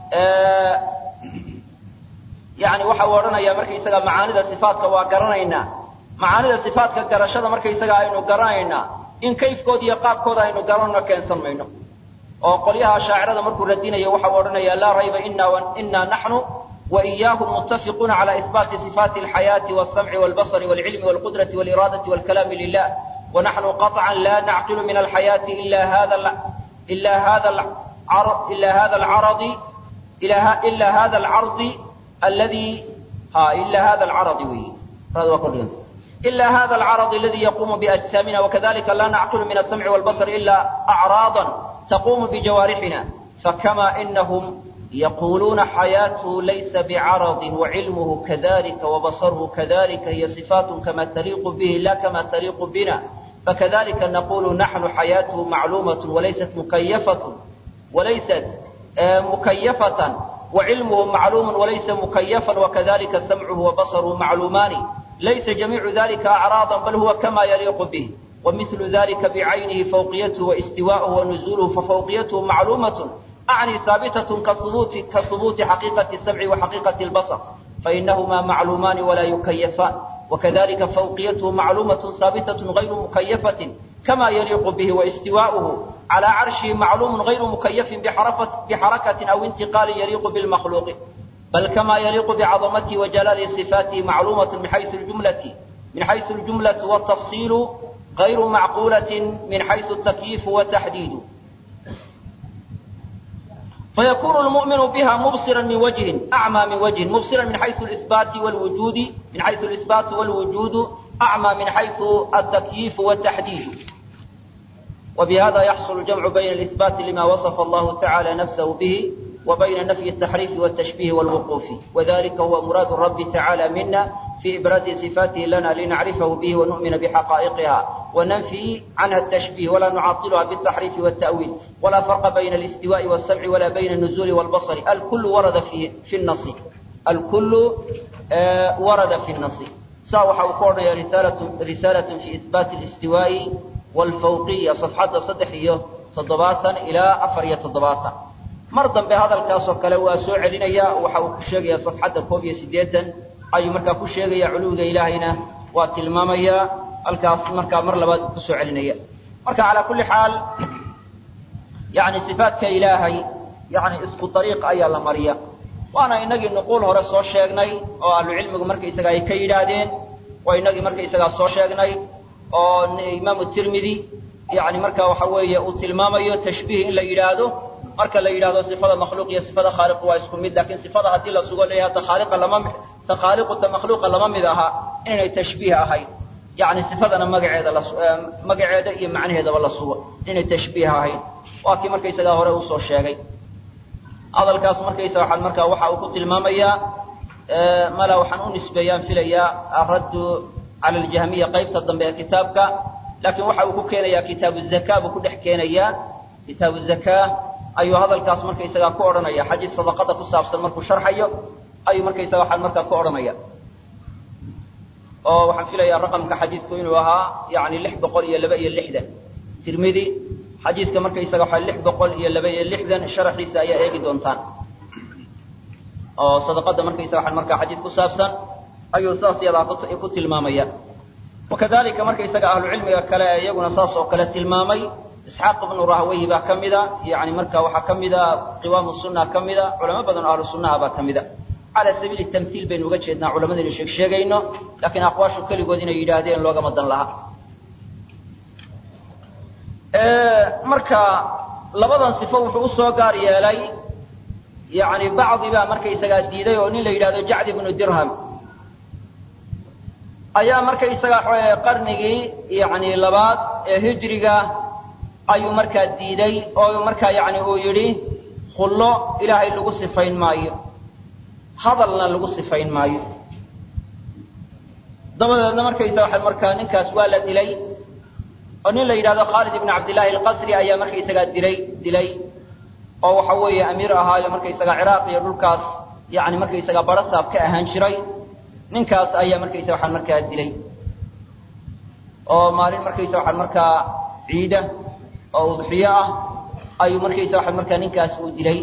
Speaker 1: yani waxa uu odhanaya markaysaga macaanida sifaatka waa garanaynaa macaanida sifaatka garashada markaysaga aynu garanaynaa in kayfkooda iyo qaabkooda aynu garanno keensan mayno oo qolyaha shaacirada markuu radinayo waxa uu odhanaya laa rayba ina naxnu وإياهم متفقون على إثبات صفات الحياة والسمع والبصر والعلم والقدرة والإرادة والكلام لله ونحن قطعا لا نعقل من الحياة إلا هذا إلا هذا العرض إلا هذا العرض إلا, إلا هذا العرض الذي ها إلا هذا العرض وي إلا هذا العرض الذي يقوم بأجسامنا وكذلك لا نعقل من السمع والبصر إلا أعراضا تقوم بجوارحنا فكما إنهم يقولون حياته ليس بعرض وعلمه كذلك وبصره كذلك هي صفات كما تليق به لا كما تليق بنا فكذلك نقول نحن حياته معلومة وليست مكيفة وليست مكيفة وعلمه معلوم وليس مكيفا وكذلك سمعه وبصره معلومان ليس جميع ذلك أعراضا بل هو كما يليق به ومثل ذلك بعينه فوقيته واستواءه ونزوله ففوقيته معلومة أعني ثابتة كثبوت, كثبوت حقيقة السمع وحقيقة البصر فإنهما معلومان ولا يكيفان وكذلك فوقيته معلومة ثابتة غير مكيفة كما يليق به واستواؤه على عرشه معلوم غير مكيف بحركة أو انتقال يليق بالمخلوق بل كما يليق بعظمته وجلال صفاته معلومة من حيث الجملة من حيث الجملة والتفصيل غير معقولة من حيث التكييف والتحديد فيكون المؤمن بها مبصرا من وجه أعمى من وجه مبصرا من حيث الإثبات والوجود من حيث الإثبات والوجود أعمى من حيث التكييف والتحديد وبهذا يحصل الجمع بين الإثبات لما وصف الله تعالى نفسه به وبين نفي التحريف والتشبيه والوقوف وذلك هو مراد الرب تعالى منا في إبراز صفاته لنا لنعرفه به ونؤمن بحقائقها وننفي عنها التشبيه ولا نعطلها بالتحريف والتأويل ولا فرق بين الاستواء والسمع ولا بين النزول والبصر الكل ورد في في النص الكل آه ورد في النص ساوح وقرنا رسالة رسالة في إثبات الاستواء والفوقية صفحة صدحية تضباطا إلى أفرية تضباطا مرضا بهذا الكاس وكلوا سوء لنيا وحاول كشيغيا صفحة كوبية سديتا ayuu markaa ku sheegaya culuwda ilaahayna waa tilmaamaya halkaas markaa mar labaad uu kusoo celinaya marka calaa kulli xaal yani sifaatka ilaahay yani isku dariiq ayaa la mariya waana inagii nuquul hore soo sheegnay oo ahlucilmigu markaysaga ay ka yidhaahdeen waa inagii markaysagaa soo sheegnay oo imaamu tirmidi yani marka waxa weeye uu tilmaamayo tashbiih in la yidhaahdo marka la yidhahdo sifada makhluuq iyo sifada khaaliq waa isku mid laakiin sifada haddii la sugo leeyahay ta khaaliqa lama ta khaaliqu ta makhluuqa lama mid aha inaynay tashbiih ahayn yani sifadana magaceeda la magaceeda iyo macnaheedaba la sugo inay tashbiih ahayd waa kii markaysagaa hore usoo sheegay hadalkaas markaysaga waxaan markaa waxa uu ku tilmaamayaa mala waxaan u nisbeeyaan filayaa araddu cala aljahmiya qaybta dambe ee kitaabka laakiin waxa uu ku keenayaa kitaabu zaka buu ku dhex keenayaa kitaabu zaka ayuu hadalkaas markaysagaa ku odhanaya xadiis sadaqada ku saabsan markuu sharxayo ayuu markaysaga waxaan markaa ku odhanaya oo waxaan filayaa raqamka xadiidku inuu ahaa yani lix boqol iyo laba iyo lixdan tirmidi xadiiska markaysaga waxaa lix boqol iyo laba iyo lixdan sharaxiisa ayaa eegi doontaan oo sadaqada markaysaga waxaan markaa xadiis ku saabsan ayuu saas yadaa ku tilmaamaya wakadalika markaysaga ahlucilmiga kale ee iyaguna saas oo kale tilmaamay isxaaq ibnu rahweyhi baa ka mida yani marka waxaa ka mida qiwaamu sunna ka mida culamo badan oo ahlu sunnaha baa ka mida cala sabiili tamhiil baynu uga jeednaa culamadaynu sheeg sheegayno laakiin aqwaashu keligood inay yidhaahdeen loogama dan laha marka labadan sifo wuxuu usoo gaar yeelay yani bacdi baa markaysagaa diiday oo nin la yidhahdo jacd ibnu dirham ayaa markaysaga qarnigii yani labaad ee hijriga ayuu markaa diiday oo markaa yani uu yidhi khullo ilaahay lagu sifayn maayo hadalna lagu sifayn maayo dabadeedna markaysa waxa markaa ninkaas waa la dilay oo nin la yidhahdo khaalid ibn cabdillahi alqasri ayaa markaysagaa dilay dilay oo waxa weeye amiir ahaayo markaysaga ciraaq iyo dhulkaas yani markaysaga barasaab ka ahaan jiray ninkaas ayaa markaysa waxaan markaa dilay oo maalin markaysa waxaan markaa ciida oo udxiyo ah ayuu markaysa waxaan markaa ninkaas uu dilay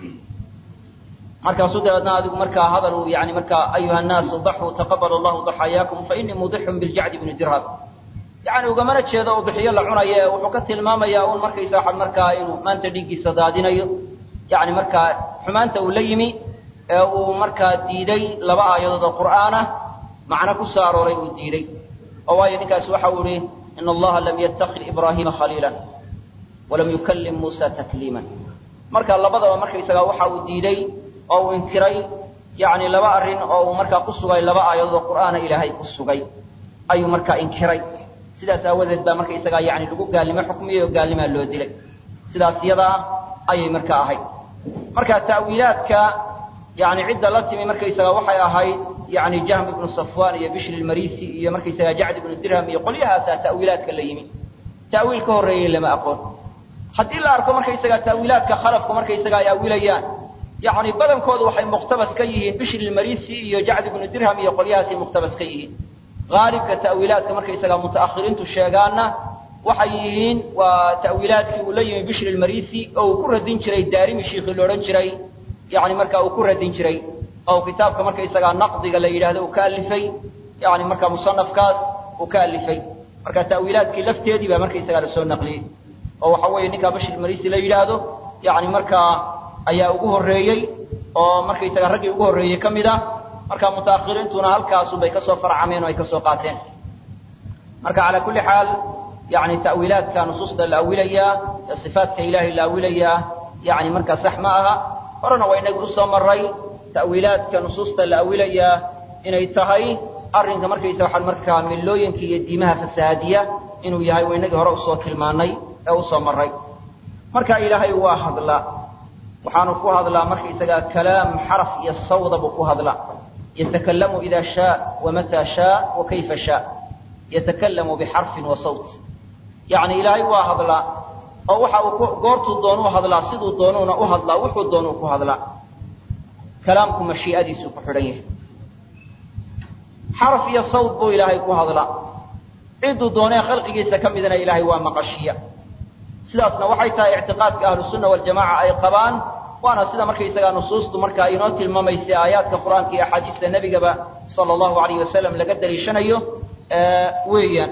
Speaker 1: markaasuu dabeedna adigu markaa hadal uu yani markaa ayuha nnaasu daxuu taqabal allahu daxayaakum fainii mudixun biljacdi bni dirham yani ugamana jeedo ubixiyo la cunayo ee wuxuu ka tilmaamayaa un markaysa waxaan markaa inuu maanta dhiiggiisa daadinayo yani markaa xumaanta uu la yimi ee uu markaa diiday laba aayadood oo qur'aanah macno ku soo arooray uu diiday oo waayo ninkaasi waxa uu ihi ina allaha lam yatakid ibraahiima khaliila walam yukallim muusa takliima marka labadaba markaysaga waxa uu diiday oo uu inkiray yani laba arrin oo uu markaa ku sugay laba aayadood oo qur'aana ilaahay ku sugay ayuu markaa inkiray sidaas aawadeed baa markaysagaa yani lagu gaalnimo xukmiyey oo gaalnimaa loo dilay sidaas yadaa ayay markaa ahayd marka ta'wiilaadka yani cidda la timi markaysaga waxay ahayd yani jahm ibnu safwan iyo bishri lmarisi iyo markaysaga jacd ibnu dirham iyo qolyahaasaa ta'wiilaadka la yimi ta'wiil ka horreeyey lama aqoon haddii la arko markaysaga ta'wiilaadka khalafku markaysaga ay awilayaan yani badankoodu waxay muqtabas ka yihiin bishri lmarisi iyo jacd ibnu dirham iyo qolyahaasay muqtabas ka yihiin haalibka ta'wiilaadka markaysaga muta'akhiriintu sheegaana waxay yihiin waa ta'wiilaadkii uu la yimi bishri lmarisi oo uu ku radin jiray daarimi shiikhii la odhan jiray yani marka uu ku radin jiray oo kitaabka markaysagaa naqdiga la yidhahdo uu ka alifay yani marka musanafkaas uu ka alifay marka ta'wiilaadkii lafteedii baa markaysagaa lasoo naqliyey oo waxa weeye ninkaa bashir marisi la yidhaahdo yani markaa ayaa ugu horreeyey oo markaysaga raggii ugu horreeyey ka mid ah marka mutaakhiriintuna halkaasunbay kasoo farcameen oo ay kasoo qaateen marka calaa kulli xaal yani ta'wiilaadka nusuusta la awilayaa ee sifaatka ilaahay la awilayaa yani markaa sax ma aha horena waa inagu usoo maray ta'wiilaadka nusuusta la awilayaa inay tahay arrinka markaysa waxaan markaa millooyinka iyo diimaha fasahaadiya inuu yahay waa inagii hore usoo tilmaanay ee usoo maray marka ilaahay waa hadlaa waxaanu ku hadlaa markaysagaa kalaam xaraf iyo sawda buu ku hadlaa yatakalamu ida shaa wamataa shaa wa kayfa shaa yatakalamu bixarfin wa sawt yani ilaahay waa hadlaa oo waxa uu goortuu doonuu hadlaa siduu doonuuna u hadlaa wuxuu doonuu ku hadlaa kalaamku mashii'adiisuu ku xidhan yahay xaraf iyo sawd buu ilaahay ku hadlaa cidduu doonee khalqigiisa ka midna ilaahay waa maqashiya sidaasna waxay tahay ictiqaadka ahlusunna waljamaca ay qabaan waana sida markaysagaa nusuustu markaa inoo tilmaamaysa aayaadka qur-aanka iyo axaadiista nebigaba sala allahu alayh wasalam laga daliishanayo weeyaan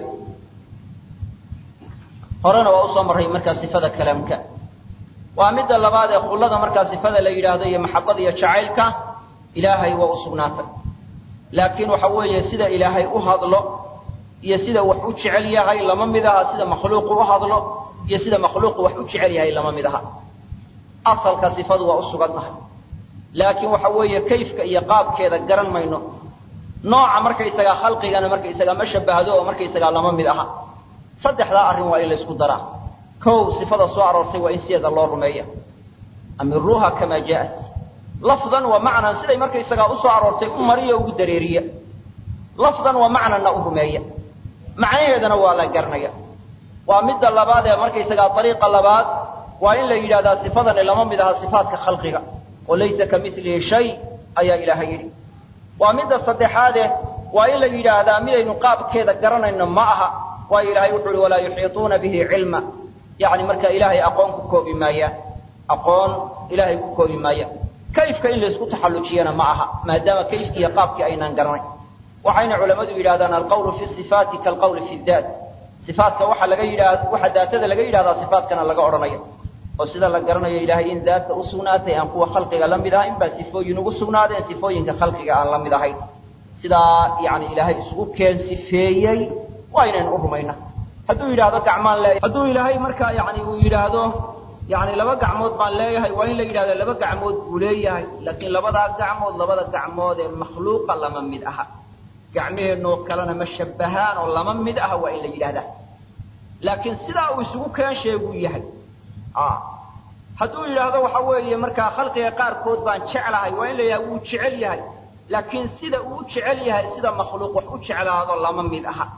Speaker 1: horena waa usoo marray markaa sifada kalaamka waa midda labaad ee khullada markaa sifada la yidhaahdo iyo maxabada iyo jacaylka ilaahay waa u sugnaatay laakiin waxa weeye sida ilaahay u hadlo iyo sida wax u jecel yahay lama mid aha sida makhluuqu u hadlo iyo sida makhluuqu wax u jecel yahay lama mid aha asalka sifadu waa u sugannahay laakiin waxa weeye kayfka iyo qaabkeeda garan mayno nooca markaysagaa khalqigana markaysagaa ma shabahdo oo markaysagaa lama mid aha saddexdaa arrin waa in laysku daraa kow sifada soo aroortay waa in sideeda loo rumeeya amiruuha kamaa jaa'at lafdan wa macnan siday markaysagaa usoo aroortay u mariya ugu dareeriya lafdan wa macnanna u rumeeya macnaheedana waa la garanaya waa midda labaad ee markaysagaa ariiqa labaad waa in la yidhahdaa sifadani lama mid aha sifaadka khalqiga oo laysa ka milihi shay ayaa ilaahay yidhi waa midda saddexaade waa in la yidhaahdaa midaynu qaabkeeda garanayno ma aha waayo ilaahay wuxu uhi walaa yuxiituuna bihi cilma yani marka ilaahay aqoon ku koobi maayaan aqoon ilaahay ku koobi maayaan kayfka in laysku taxallujiyana ma aha maadaama kayfkii iyo qaabkii aynaan garanayn waxayna culammadu yidhahdaan alqawlu fi sifaati kaalqawli fi daat sifaatka waxa laga yidhaah waxa daatada laga yidhahdaa sifaatkana laga odhanayo oo sida la garanayo ilaahay in daata u sugnaatay aan kuwa khalqiga la mid ahayn baa sifooyin ugu sugnaadeen sifooyinka khalqiga aan la mid ahayn sidaa yani ilaahay isugu keen sifeeyey waa inaynu u rumayna hadduu yidhaahdo gacmaan leeyahay hadduu ilaahay markaa yani uu yidhaahdo yani laba gacmood baan leeyahay waa in la yidhahdo laba gacmood buu leeyahay laakiin labadaa gacmood labada gacmood ee makhluuqa lama mid aha gacmaheenoo kalena ma shabahaan oo lama mid aha waa in la yidhahdaa laakiin sidaa uu isugu keen sheeguu yahay hadduu yidhaahdo waxa weeye markaa khalqiga qaarkood baan jeclahay waa in la yidhahda wuu jecel yahay laakiin sida uu jecel yahay sida makhluuq wax u jeclaado lama mid aha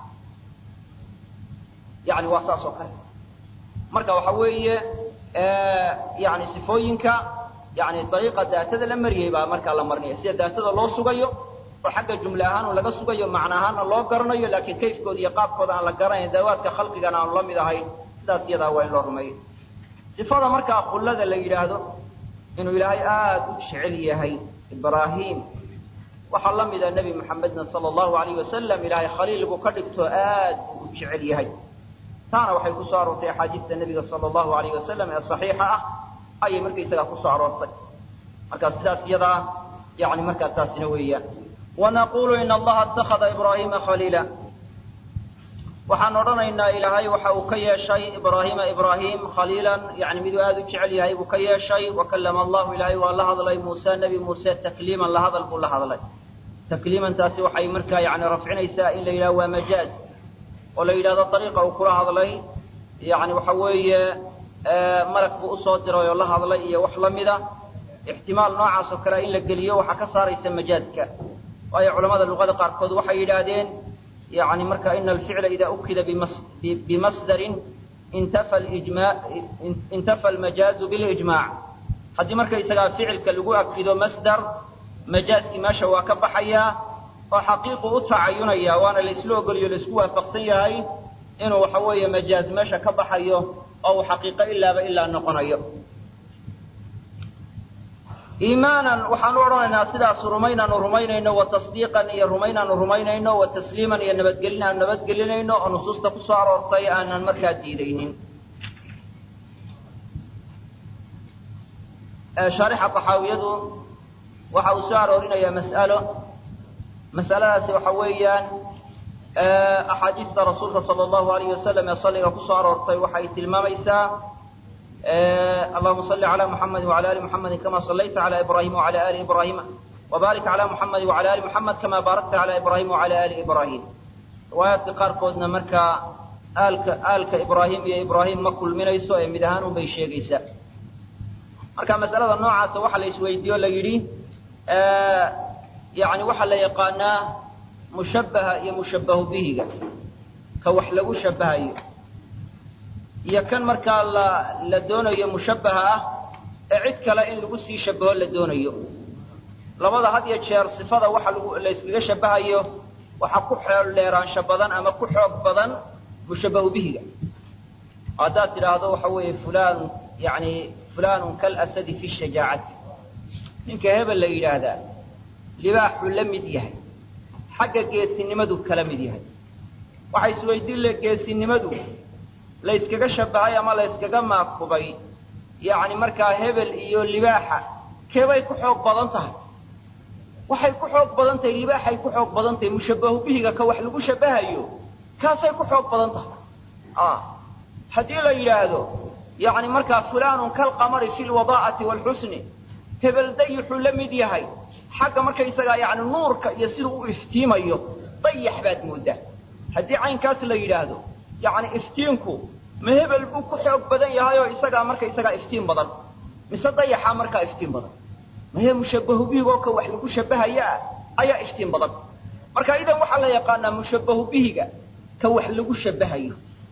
Speaker 1: yani waa saas oo kale marka waxa weeye yani sifooyinka yani dariiqa daatada la mariyey baa markaa la marinaya sida daatada loo sugayo oo xagga jumle ahaan laga sugayo macna ahaanna loo garanayo laakiin kayfkooda iyo qaabkooda aan la garanayn dawaadka khalqigana aanu la mid ahayn sidaas iyadaa waa in loo rumeeyo sifada markaa khullada la yidhaahdo inuu ilaahay aada u jecel yahay ibraahim waxaa la mida nebi maxamedna sala allahu alayh wasalam ilaahay khaliil buu ka dhigto aad buu u jecel yahay taana waxay ku soo aroortay axaadiista nebiga sala allahu alayh wasalam ee saxiixa ah ayay markaysagaa kusoo aroortay marka sidaas iyadaa yani markaa taasina weeyaan wanaqulu in allaha ittakhada ibraahiima khaliila waxaan odhanaynaa ilaahay waxa uu ka yeeshay ibraahiima ibraahim khaliilan yani miduu aada u jecel yahay buu ka yeeshay wakallama allahu ilaahay waa la hadlay muuse nebi muuse takliiman la hadal buu la hadlay takliimantaasi waxay markaa yani rafcinaysaa in la yidhaho waa majaaz oo la yidhahdo ariiqa uu kula hadlay yani waxa weeye malag buu usoo diray oo la hadlay iyo wax la mida ixtimaal noocaas oo kale in la geliyo waxaa ka saaraysa majaazka waayo culamada luqada qaarkood waxay yidhaahdeen yani marka ina alficla ida ukida bimasdarin intafa almajaazu bilijmac haddii markaysagaa ficilka lagu akido masdar majaazkii meesha waa ka baxayaa oo xaqiiqu u tacayunaya waana laisla ogoliyo laisku waafaqsan yahay inuu waxa weeye majaaz meesha ka baxayo oo uu xaqiiqo ilaaba ilaa noqonayo iimaanan waxaanu odhanaynaa sidaasu rumaynaanu rumaynayno wa tasdiiqan iyo rumaynaanu rumaynayno wa tasliiman iyo nabadgelin aanu nabadgelinayno oo nusuusta ku soo aroortay aanan markaa diidaynin shaarixa taxaawiyadu waxa uu soo aroorinayaa mas'alo mas'aladaasi waxa weeyaan axaadiista rasuulka sala allahu alayh wasalam ee salliga kusoo aroortay waxay tilmaamaysaa allahuma salli cala muxamedi wala ali muxamedi kama sallayta cala ibrahima wala ali ibrahima wabaarik cala muxamedi wala ali muxamed kama baarakta cala ibrahima wala ali ibrahim riwaayaadka qaarkoodna markaa aalka aalka ibraahim iyo ibraahim ma kulminayso ee mid ahaan unbay sheegaysaa marka masalada noocaasa waxa la isweydiiye o la yidhi yani waxaa la yaqaanaa mushabbaha iyo mushabbahu bihiga ka wax lagu shabahayo iyo kan markaa la la doonayo mushabbaha ah ee cid kale in lagu sii shabaho la doonayo labada had iyo jeer sifada waxa lagu la yskaga shabahayo waxaa ku xeel dheeraansho badan ama ku xoog badan mushabbahu bihiga haddaad tidhaahdo waxa weeye fulan yani fulanun kalasadi fi shajaacati ninka hebel la yidhaahdaa libaaxuu la mid yahay xagga geesinimadu kala mid yahay waxa isweydiin le geesinimadu la yskaga shabahay ama la yskaga maakubay yacni markaa hebel iyo libaaxa keebay ku xoog badan tahay waxay ku xoog badan tahay libaaxay ku xoog badan tahay mushabbahu bihiga ka wax lagu shabahayo kaasay ku xoog badan tahay haddii la yidhaahdo yacni markaa fulanun kalqamari fi lwadaa'ati waalxusni hebel dayixuu la mid yahay xagga markaysagaa yani nuurka iyo siduu u iftiimayo dayax baad mooddaa haddii caynkaas la yidhaahdo yani iftiinku ma hebel buu ku xoog badan yahay oo isagaa markaysagaa iftiin badan mise dayaxaa markaa iftiin badan mahe mushabbahu bihigoo ka wax lagu shabahayaa ayaa iftiin badan marka idan waxaa la yaqaanaa mushabbahu bihiga ka wax lagu shabahayo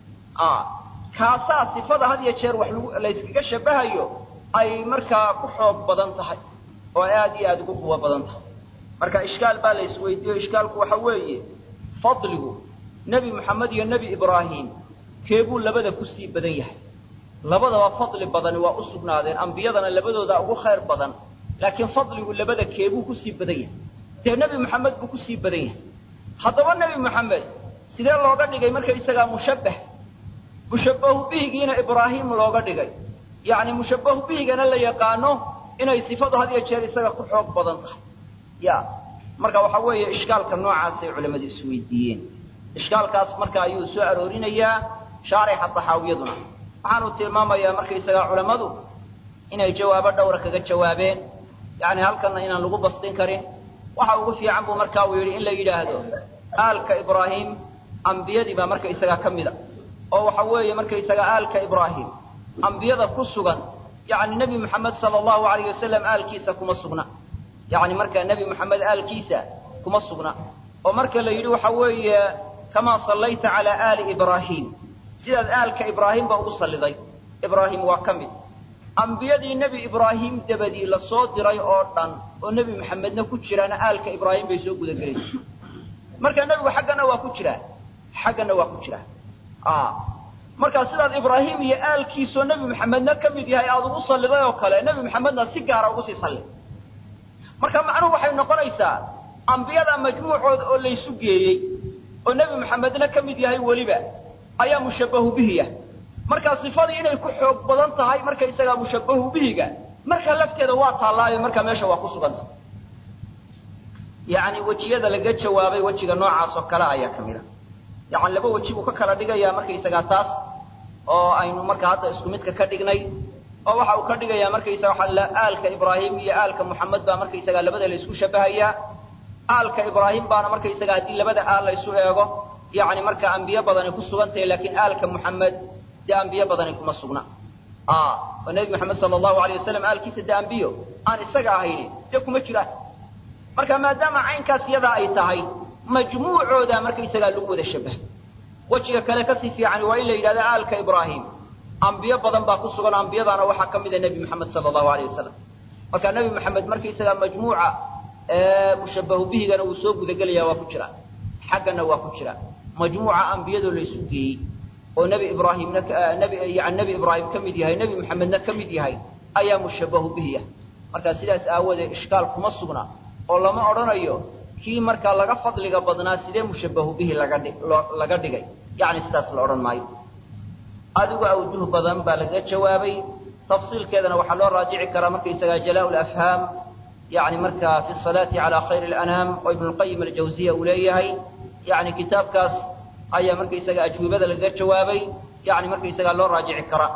Speaker 1: kaasaa sifada had iyo jeer wax layskaga shabahayo ay markaa ku xoog badan tahay oo aad iyo aada ugu quwo badan tahay marka ishkaal baa la isweydiiyo ishkaalku waxa weeye fadligu nebi moxamed iyo nebi ibraahim keebuu labada kusii badan yahay labadaba fadli badani waa u sugnaadeen ambiyadana labadooda ugu khayr badan laakiin fadligu labada keebuu kusii badan yahay dee nebi moxamed buu kusii badan yahay haddaba nebi moxamed sidee looga dhigay markaysagaa mushabbah mushabbahu bihigiina ibraahim looga dhigay yacni mushabbahu bihigana la yaqaano inay sifadu had iyo jeer isaga ku xoog badan tahay ya marka waxa weeye ishkaalka noocaasay culamadu isweydiiyeen ishkaalkaas marka ayuu soo aroorinayaa shaarixa taxaawiyaduna waxaanu tilmaamayaa markaysagaa culammadu inay jawaabo dhowra kaga jawaabeen yani halkanna inaan lagu bastin karin waxa ugu fiican buu marka uu yidhi in la yidhaahdo aalka ibraahim ambiyadii baa markaysagaa ka mida oo waxa weeye markaysagaa aalka ibraahim ambiyada ku sugan yani nebi moxamed sala allahu alayh wasalam aalkiisa kuma sugna yani marka nebi moxamed aalkiisa kuma sugna oo marka la yidhi waxa weeye kamaa sallayta calaa aali ibraahim sidaad aalka ibraahimba ugu salliday ibraahim waa ka mid ambiyadii nebi ibraahim dabadii la soo diray oo dhan oo nebi maxamedna ku jiraana aalka ibraahim bay soo gudagelaysa marka nebigu xaggana waa ku jiraa xaggana waa ku jiraa markaa sidaad ibraahim iyo aalkiisoo nebi maxamedna ka mid yahay aada ugu salliday oo kale nebi maxamedna si gaara ugu sii salli marka macnuhu waxay noqonaysaa ambiyada majmuucooda oo laysu geeyey oo nebi maxamedna ka mid yahay weliba ayaa mushabbahu bihiya markaa sifadii inay ku xoog badan tahay markaysagaa mushabbahu bihiga markaa lafteeda waa taallaayo markaa meesha waa ku suganta yacni wejiyada laga jawaabay wejiga noocaas oo kale ayaa ka mid a yacani laba weji buu ka kala dhigayaa markaysagaa taas oo aynu markaa hadda isku midka ka dhignay oo waxa uu ka dhigayaa markaysaga waxa aalka ibraahim iyo aalka muxamed baa markaysagaa labada la isku shabahayaa aalka ibraahim baana markaysaga haddii labada aal la isu eego yani marka ambiye badani ku sugan tahay laakiin aalka muxamed dee ambiye badani kuma sugna oo nebi maxamed sala allahu alayh wasalam aalkiisa dee ambiyo aan isaga ahayni dee kuma jiraan marka maadaama caynkaas yadaa ay tahay majmuucooda markaysagaa lagu wada shabahay wejiga kale kasii fiican waa in la yidhahdo aalka ibraahim ambiyo badan baa ku sugan ambiyadaana waxaa ka mida nebi maxamed sala allahu alayh wasalam marka nebi maxamed markaysagaa majmuuca mushabbahu bihigana wuu soo gudagelaya waa ku jira xaggana waa ku jira majmuuca ambiyadoo la isu geeyey oo nebi ibraahimna nebi yani nebi ibraahim ka mid yahay nebi maxamedna ka mid yahay ayaa mushabbahu bihiya marka sidaas aawoodee ishkaal kuma sugna oo lama odhanayo kii markaa laga fadliga badnaa sidee mushabbahu bihi laga dhi laga dhigay yani sidaas la odhan maayo adigu awjuh badan baa laga jawaabay tafsiilkeedana waxaa loo raajici karaa markaysagaa jalaa lafhaam yani markaa fi salaati cala khayri lanaam oo ibnu lqayim aljawziya uu leeyahay yani kitaabkaas ayaa markaysaga ajwibada laga jawaabay yani markaysagaa loo raajici karaa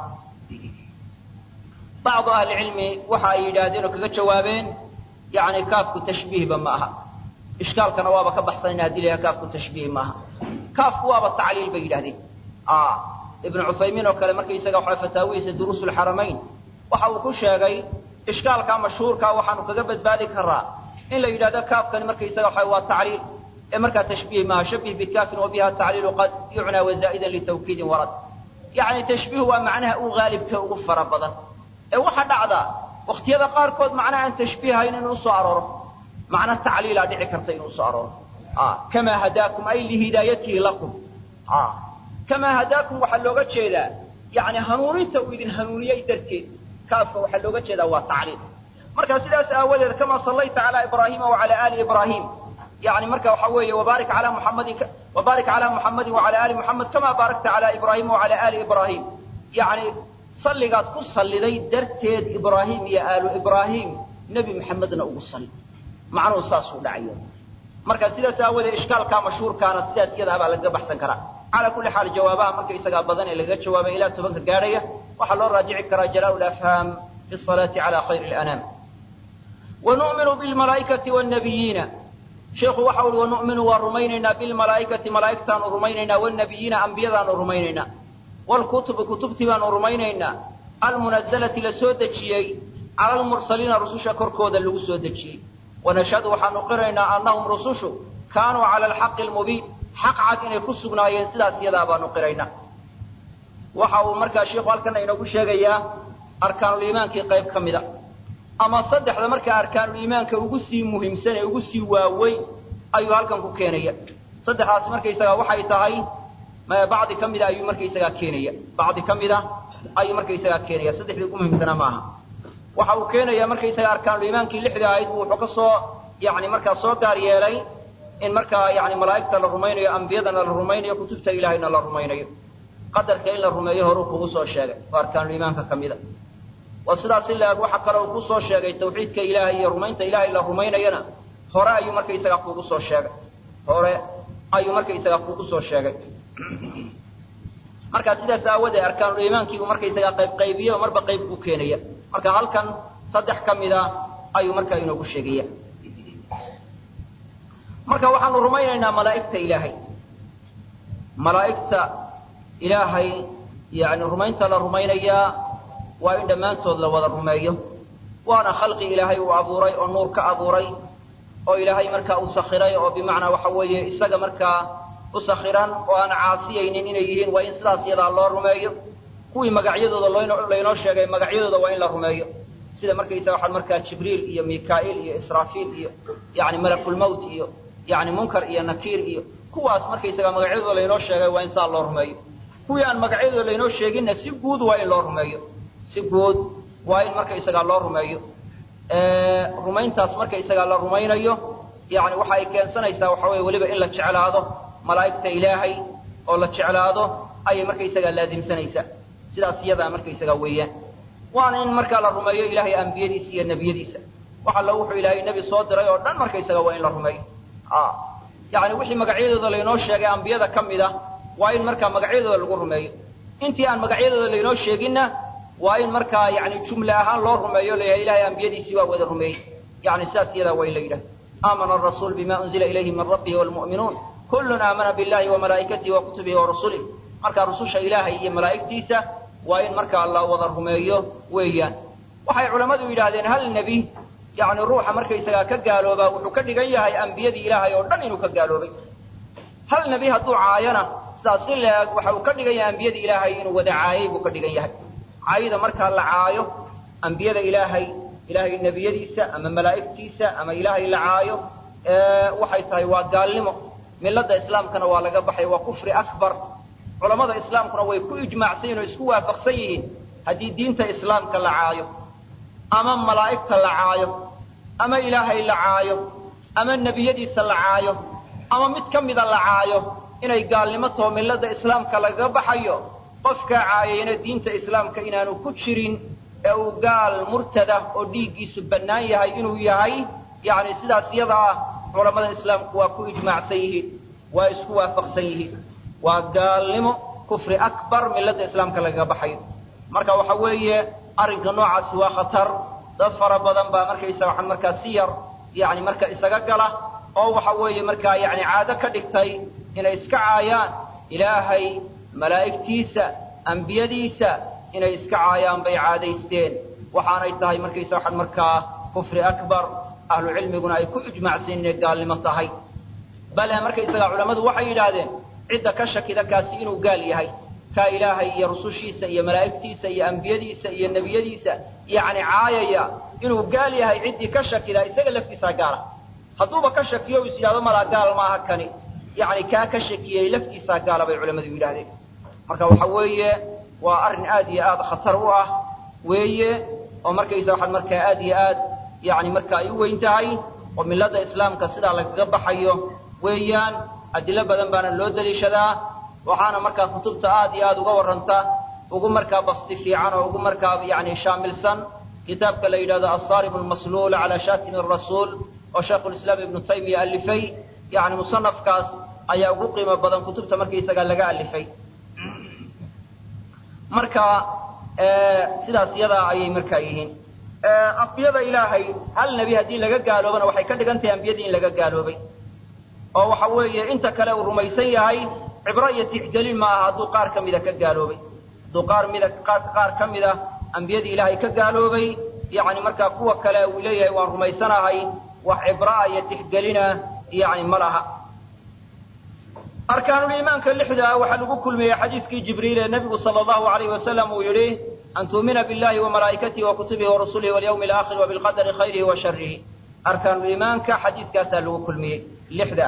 Speaker 1: bacdu ahlicilmi waxa ay yidhaahdeen oo kaga jawaabeen yani kaafku tashbiihba ma aha ishkaalkana waaba ka baxsanayna hadii layaha kaafku tashbiih maaha kaafku waaba tacliil bay yidhahdeen ibnu cuthaymiin oo kale markaysaga waxa fataawihiisa duruus lxaramayn waxa uu ku sheegay ishkaalka mashhuurka waxaanu kaga badbaadi karaa in la yidhahdo kaafkani markaysaga waxa waa tacliil ee markaa tashbiih maaha shabih bikaafin wa biha tacliilu qad yucnaa wazaa'idan litawkiidin warad yacni tashbiih waa macnaha u haalibka ugu fara badan ee waxa dhacda waktiyada qaarkood macnaha aan tashbiihayn inuu usoo arooro macna tacliilaa dhici karta inuu usoo arooro kamaa hadaakum ay lihidaayatihi lakum kamaa hadaakum waxaa looga jeedaa yani hanuuninta uu idin hanuuniyey darteed kaafka waxaa looga jeedaa waa tacliil marka sidaas aawadeed kamaa sallayta calaa ibraahima wacala aali ibraahim yani marka waxa weeye wabaarik calaa muxamadin wabaarik calaa muxamadin wacala aali muxamed kamaa baarakta calaa ibraahima wacala aali ibraahim yani salligaad ku salliday darteed ibraahim iyo aalu ibraahim nebi maxamedna ugu salli macnuhu saasuu dhacayo marka sidaas aawadeed ishkaalkaa mashhuurkaana sidaas iyadaabaa lagaga baxsan karaa calaa kulli xaal jawaabaha markaysagaa badan ee lagaga jawaabay ilaa tobanka gaadhaya waxaa loo raajici karaa jalaa lafhaam fi salaati cala khayri lanaam wanu'minu bilmalaa'ikati waalnabiyiina sheikhu waxa uhi wanu'minu waa rumaynaynaa bilmalaa'ikati malaa'igtaanu rumaynaynaa waalnabiyiina ambiyadaanu rumaynaynaa waalkutubi kutubtii baanu rumaynaynaa almunazalati la soo dejiyey cala almursaliina rususha korkooda lagu soo dejiyey wanashhadu waxaanu qiraynaa annahum rusushu kaanuu cala alxaqi almubiin xaq cad inay ku sugnaayeen sidaas iyadaa baanu qiraynaa waxa uu markaa sheikhu halkana inoogu sheegayaa arkaanuliimaankii qayb ka mida ama saddexda markaa arkaanuliimaanka ugu sii muhiimsan ee ugu sii waaweyn ayuu halkan ku keenaya saddexdaas markaysagaa waxay tahay bacdi ka mida ayuu markaysagaa keenaya bacdi ka mida ayuu markaysagaa keenaya saddexdii ugu muhiimsanaa maaha waxa uu keenaya markaysaga arkaanuliimaankii lixda ahayd buu wuxuu ka soo yani markaa soo gaar yeelay in markaa yani malaa'igta la rumaynayo ambiyadana la rumaynayo kutubta ilaahayna la rumaynayo qadarka in la rumeeyo horuu kugu soo sheegay oo arkaanuliimaanka ka mida waa sidaas in la-eg waxa kale uu ku soo sheegay tawxiidka ilaahay iyo rumaynta ilaahay la rumaynayana hore ayuu markaysagaa kugu soo sheegay hore ayuu markaysagaa kugu soo sheegay marka sidaas aawadee arkaanuliimaankii uu markaysagaa qayb qaybiye oo marba qayb ku keenaya marka halkan saddex ka mida ayuu markaa inoogu sheegaya marka waxaanu rumaynaynaa malaa'igta ilaahay malaa'igta ilaahay yani rumaynta la rumaynayaa waa in dhammaantood la wada rumeeyo waana khalqi ilaahay uu abuuray oo nuur ka abuuray oo ilaahay markaa u sakhiray oo bimacnaa waxa weeye isaga markaa u sakhiran oo aan caasiyaynin inay yihiin waa in sidaas yadaa loo rumeeyo kuwii magacyadooda laynoo sheegay magacyadooda waa in la rumeeyo sida markaysaga waxaa markaa jibriil iyo mikaa'iil iyo israafiil iyo yani malakulmowt iyo yani munkar iyo nakiir iyo kuwaas markaysaga magacyadooda laynoo sheegay waa in saa loo rumeeyo kuwii aan magacyadooda laynoo sheeginna si guud waa in loo rumeeyo si guud waa in markaysagaa loo rumeeyo rumayntaas markaysagaa la rumaynayo yani waxa ay keensanaysaa waxa weye weliba in la jeclaado malaa'igta ilaahay oo la jeclaado ayay markaysagaa laazimsanaysaa sidaas iyadaa markaysagaa weeyaan waana in markaa la rumeeyo ilaahay ambiyadiisa iyo nebiyadiisa wax alla wuxuu ilaahay nebi soo diray oo dhan markaysaga waa in la rumeeyo yani wixii magacyadooda laynoo sheegay ambiyada ka mid a waa in markaa magacyadooda lagu rumeeyo intii aan magacyadooda laynoo sheeginna waa in markaa yani jumle ahaan loo rumeeyo layahay ilahay ambiyadiisii waa wada rumeeyey yani sidaas iyadaa waa in la yidhaha aamana arasuul bima unzila ilayhi min rabbihi wlmu'minuun kullun aamana billahi wamalaa'ikatihi wa kutubihi wa rusulih marka rususha ilaahay iyo malaa'igtiisa waa in markaa la wada rumeeyo weeyaan waxay culammadu yidhaahdeen hal nebi yani ruuxa markaysagaa ka gaaloobaa wuxuu ka dhigan yahay ambiyadii ilaahay oo dhan inuu ka gaaloobay hal nebi hadduu caayana sidaas si la-eg waxa uu ka dhigan yahay ambiyadii ilaahay inuu wada caayay buu ka dhigan yahay caayida markaa la caayo ambiyada ilaahay ilaahay nebiyadiisa ama malaa'igtiisa ama ilaahay la caayo waxay tahay waa gaalnimo milada islaamkana waa laga baxay waa kufri akbar culammada islaamkuna way ku ijmaacsan yihin oo isku waafaqsan yihiin haddii diinta islaamka la caayo ama malaa'igta la caayo ama ilaahay la caayo ama nebiyadiisa la caayo ama mid ka mida la caayo inay gaalnimo taho milada islaamka lagaga baxayo qofkaa caayayna diinta islaamka inaanu ku jirin ee uu gaal murtada oo dhiiggiisu bannaan yahay inuu yahay yani sidaas iyada ah culamada islaamku waa ku ijmaacsan yihiin waa isku waafaqsan yihiin waa gaalnimo kufri akbar milada islaamka lagaga baxayo marka waxa weeye arrinka noocaasi waa khatar dad fara badan baa markaysa waxaa markaa si yar yani marka isaga gala oo waxa weeye markaa yani caado ka dhigtay inay iska caayaan ilaahay malaa'igtiisa ambiyadiisa inay iska caayaan bay caadaysteen waxaanay tahay markaysa waxaa markaa kufri akbar ahlu cilmiguna ay ku ijmaacsan inay gaalnimo tahay bale markaysagaa culammadu waxay yidhaahdeen cidda ka shakida kaasi inuu gaal yahay kaa ilaahay iyo rusushiisa iyo malaa'igtiisa iyo ambiyadiisa iyo nebiyadiisa yacni caayaya inuu gaal yahay ciddii ka shakida isaga laftiisaa gaala hadduuba ka shakiyo is yidhahdo malaa gaal maaha kani yacni kaa ka shakiyey laftiisaa gaala bay culammadu yidhahdeen marka waxa weeye waa arrin aad iyo aad khatar u ah weeye oo markaysa waxaan markaa aad iyo aad yani marka ay u weyn tahay oo milada islaamka sidaa lagaga baxayo weeyaan adilo badan baana loo daliishadaa waxaana markaa kutubta aad iyo aad uga warranta ugu markaa basti fiican oo ugu markaa yani shaamilsan kitaabka la yidhahdo asarib almasluul cala shatim rasuul oo shaikhulislaam ibnu taymiya alifay yani musanafkaas ayaa ugu qiimo badan kutubta markaysaga laga alifay marka sidaas yadaa ayay markaa yihiin ambiyada ilaahay hal nebi haddii laga gaaloobana waxay ka dhigan tahay ambiyadii in laga gaaloobay oo waxa weeye inta kale uu rumaysan yahay cibro iyo tixgelin ma aha hadduu qaar ka mida ka gaaloobay hadduu qaar mida qaar ka mida ambiyadii ilaahay ka gaaloobay yacni markaa kuwa kale uu leeyahay waan rumaysanahay wax cibraa iyo tixgelina yani ma laha arkaanuliimaanka lixda waxaa lagu kulmiyey xadiiskii jibriil ee nebigu sala allahu alayhi wasalam uu yidhi an tuumina billahi wamalaa'ikatihi wa kutubihi warusulihi walyawmi alaakhir wa bilqadari khayrihi wa sharihi arkaanuliimaanka xadiiskaasaa lagu kulmiyey lixda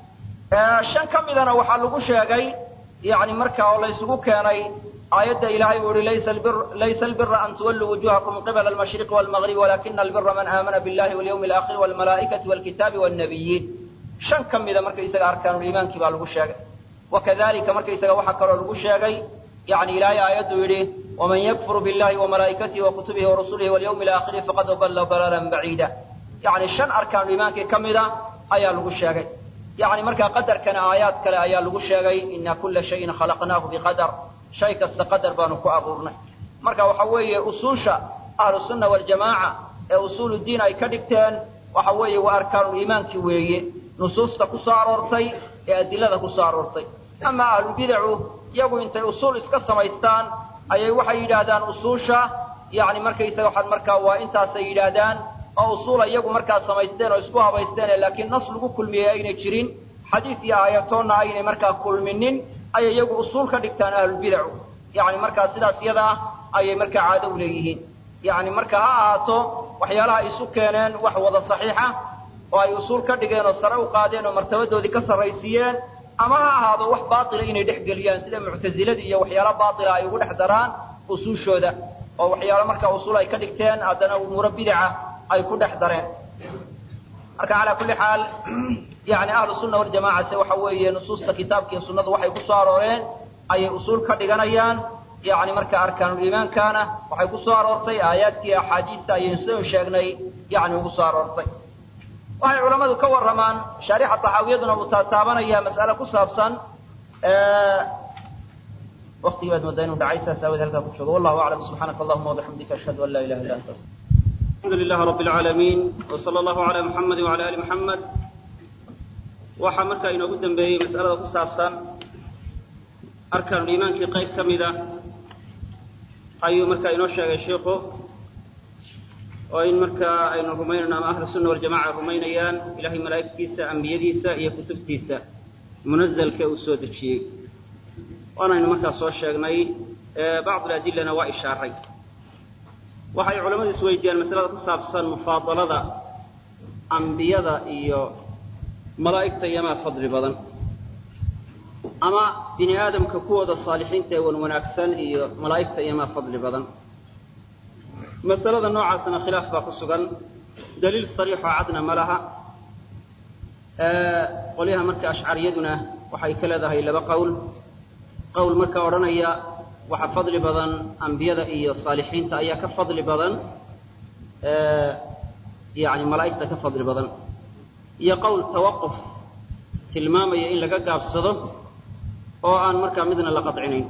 Speaker 1: ah shan ka midana waxaa lagu sheegay yani marka oo laysugu keenay aayadda ilaahay uu yihi laysa albira an tuwalluu wujuhakum qibala almashriqi walmagribi walakina albira man aamana billahi walyawmi alaakhir walmalaa'ikati walkitaabi walnabiyiin shan ka mida markaysaga arkaanuliimaankii baa lagu sheegay wakadalika markaysaga waxaa kaloo lagu sheegay yani ilaahay aayaddu yidhi waman yakfur billahi wamalaa'ikatihi wakutubihi warusulihi walyawmi alaakhiri faqad dalla dalalan baciida yani shan arkaanuliimaankii ka mida ayaa lagu sheegay yani markaa qadarkana aayaad kale ayaa lagu sheegay ina kula shayin khalaqnaahu biqadar shay kasta qadar baanu ku abuurnay marka waxa weeye usuusha ahlusunna waljamaaca ee usuulu diin ay ka dhigteen waxa weeye waa arkaanuliimaankii weeye nusuusta ku soo aroortay ee adilada ku soo aroortay ama ahlubidacu iyagu intay usuul iska samaystaan ayay waxay yidhaahdaan usuusha yani markaysaga waxaad markaa waa intaasay yidhaahdaan oo usuula iyagu markaa samaysteen oo isku habaysteen laakiin nas lagu kulmiyey aynay jirin xadiis iyo aayatoonna aynay markaa kulminin ayay iyagu usuul ka dhigtaan ahlulbidacu yani markaa sidaas iyada ah ayay markaa caado u leeyihiin yani marka ha ahaato waxyaalaha ay isu keeneen wax wada saxiixa oo ay usuul ka dhigeen oo sare u qaadeen oo martabadoodii ka sarraysiiyeen ama ha ahaado wax baatila inay dhex geliyaan sida muctaziladii iyo waxyaala baatila ay ugu dhex daraan usuushooda oo waxyaalo markaa usuul ay ka dhigteen haddana umuuro bidaca ay ku dhex dareen marka calaa kulli xaal yani ahlu sunna waljamaca se waxa weeye nusuusta kitaabka iyo sunnadu waxay ku soo arooreen ayay usuul ka dhiganayaan yani marka arkaanuliimaankana waxay ku soo aroortay aayaadkii axaadiista ayaynu soo sheegnay yani ugu soo aroortay waxay culammadu ka warramaan shaarixa taxaawiyaduna uu taataabanaya mas'ale ku saabsan waktigii baad moodaa inuu dhacay saas aawood halkaa ku joogo wallahu aclam subxaanaka allahuma wabixamdika ashhadu an laa ilaha illa anta
Speaker 2: alxamdu lilah rabi alcaalamiin w sala allahu ala muxamedi wala ali muxamed waxaa markaa inoogu dambeeyey mas'alada ku saabsan arkaanuliimaankii qayb ka mida ayuu markaa inoo sheegay shiiku oo in markaa aynu rumaynayno ama ahlu sunna waljamaca rumaynayaan ilahay malaa'igtiisa ambiyadiisa iyo kutubtiisa munazalka uu soo dejiyey waanaynu markaa soo sheegnay bacd adilana waa ishaaray waxay culammadu isweydiiyaan masalada ku saabsan mufaadalada ambiyada iyo malaa'igta iyomaa fadli badan ama bini aadamka kuwooda saalixiinta ee wan wanaagsan iyo malaa'igta iyomaa fadli badan masalada noocaasna khilaaf baa ku sugan daliil sariixoo cadna ma laha qolyaha marka ashcariyaduna waxay ka leedahay laba qowl qowl marka odhanaya waxa fadli badan ambiyada iyo saalixiinta ayaa ka fadli badan yani malaa'igta ka fadli badan iyo qowl tawaquf tilmaamaya in laga gaabsado oo aan markaa midna la qadcinayn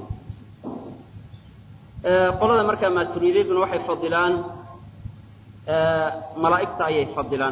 Speaker 2: qolada markaa maaturiidiyaduna waxay fadilaan malaa'igta ayay fadilaan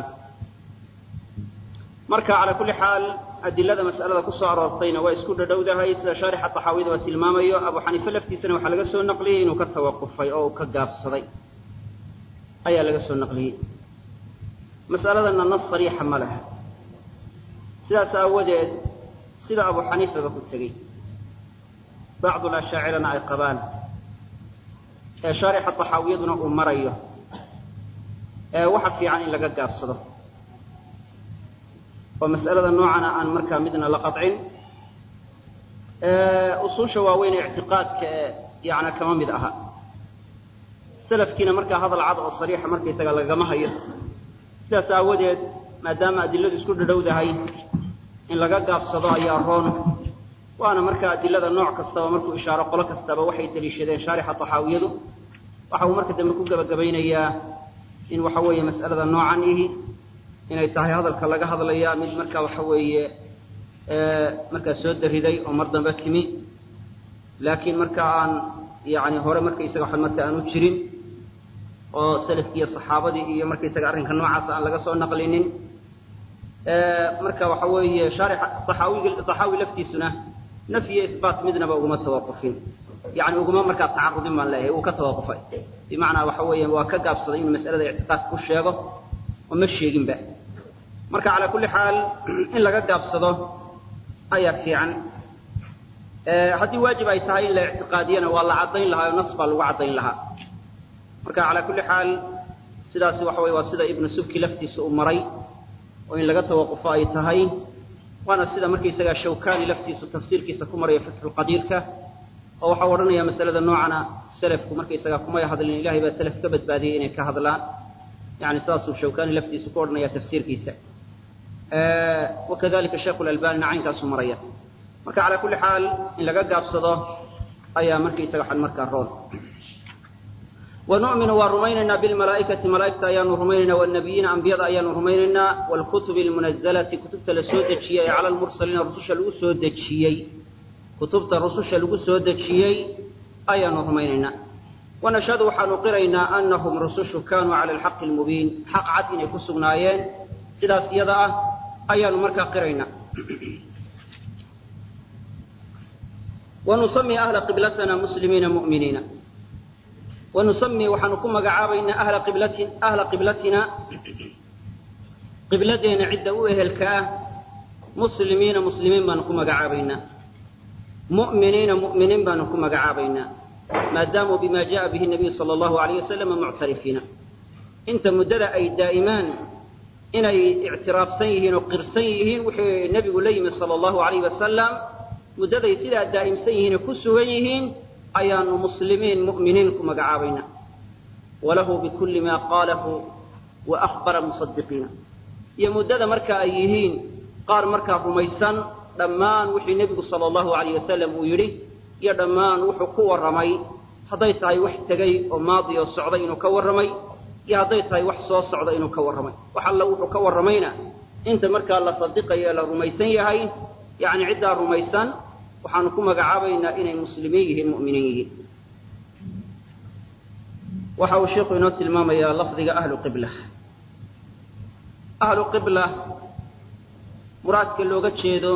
Speaker 2: marka calaa kulli xaal adilada mas'alada ku soo aroortayna waa isku dhadhowdahay sida shaarixa taxaawida waa tilmaamayo abu xaniife laftiisana waxaa laga soo naqliyey inuu ka tawaqufay oo uu ka gaabsaday ayaa laga soo naqliyey mas'aladana nas sariixa ma laha sidaas aawadeed sida abu xaniifaba ku tegey bacdul ashaacirana ay qabaan ee shaarixa taxaawiyaduna uu marayo ee waxa fiican in laga gaabsado oo mas'alada noocana aan markaa midna la qadcin usuusha waaweyn ee ictiqaadka ee yana kama mid aha salafkiina markaa hadal cad oo sariixa markaysaga lagama hayo sidaas aawadeed maadaama adiladu isku dhadhowdahay in laga gaabsado ayaa roon waana markaa adilada nooc kastaba markuu ishaaro qolo kastaba waxay daliishadeen shaarixa taxaawiyadu waxa uu marka dambe ku gebagabaynayaa in waxa weeye mas'alada noocan ihi inay tahay hadalka laga hadlaya mid markaa waxa weeye markaa soo dariday oo mar dambe timi laakiin marka aan yani hore markaysaga wa marka aanu jirin oo salafkii iyo saxaabadii iyo markaysaga arrinka noocaas aan laga soo naqlinin marka waxa weeye shaarix saxaawiga saxaawi laftiisuna nafyi iyo isbaat midnaba uguma tawaqufin yani uguma markaa tacarudin baan leeyahay uu ka tawaqufay bimacnaa waxa weeye waa ka gaabsaday inuu mas'alada ictiqaadka ku sheego oo ma sheeginba marka calaa kulli xaal in laga gaabsado ayaa fiican haddii waajib ay tahay in la ictiqaadiyana waa la caddayn lahaa oo nas baa lagu caddayn lahaa marka calaa kulli xaal sidaasi waxa weye waa sida ibnu subki laftiisa uu maray oo in laga tawaqufo ay tahay waana sida markaysagaa shawkani laftiisu tafsiirkiisa ku maraya fatxulqadiirka oo waxau odhanaya masalada noocana selafku markaysagaa kumay hadlin ilahay baa selaf ka badbaadiyey inay ka hadlaan yani saasuu shawkani laftiisu ku odhanaya tafsiirkiisa wakadalika sheikhu lalbanina caynkaasuu maraya marka calaa kulli xaal in laga gaabsado ayaa markaysaga xan markaa roon ونؤمن waa rumaynaynaa بالمalaaئikaةi malaaئigta ayaanu rumaynaynaa والنabiyiina ambiyada ayaanu rumaynaynaa والkuتubi الmuنaزlaةi kutubta la soo dejiyey ee calى الmursaliina rususha lagu soo dejiyey kutubta rususha lagu soo dejiyey ayaanu rumaynaynaa ونashhadu waxaanu qiraynaa أnahum rusushu kanuu calى الxaqi الmubiin xaq cad inay ku sugnaayeen sidaas iyada ah ayaanu markaa qiraynaa ونusمي أhla qiblatna mslimiina mؤminiina ونusمي waxaanu ku magacaabaynaa ahla qiblati ahla qiblatina qibladeena cidda u ehelka ah muslimiina muslimiin baanu ku magacaabaynaa mu'miniina mu'miniin baanu ku magacaabaynaa maadaamuu bima jaءa bihi الnabiyu salى الlahu عalيه wasalam muctarifiina inta muddada ay daa'imaan inay ictiraafsan yihiin oo qirsan yihiin wixii nebigu la yimi salى الlahu عalayh wasalam muddaday sidaa daa'imsan yihiin oo ku sugan yihiin ayaanu muslimiin mu'miniin ku magacaabaynaa walahu bikulli maa qaalahu wa akhbara musadiqiina iyo muddada marka ay yihiin qaar markaa rumaysan dhammaan wixii nebigu sala allahu alayh wasalam uu yidhi iyo dhammaan wuxuu ku warramay hadday tahay wax tegay oo maadi oo socday inuu ka warramay iyo hadday tahay wax soo socda inuu ka warramay wax alla wuxuu ka warramayna inta markaa la sadiqayo ee la rumaysan yahay yacni ciddaa rumaysan waxaanu ku magacaabaynaa inay muslimiin yihiin mu'miniin yihiin waxa uu sheikhu inoo tilmaamayaa lafdiga ahlu qibla ahlu qibla muraadka looga jeedo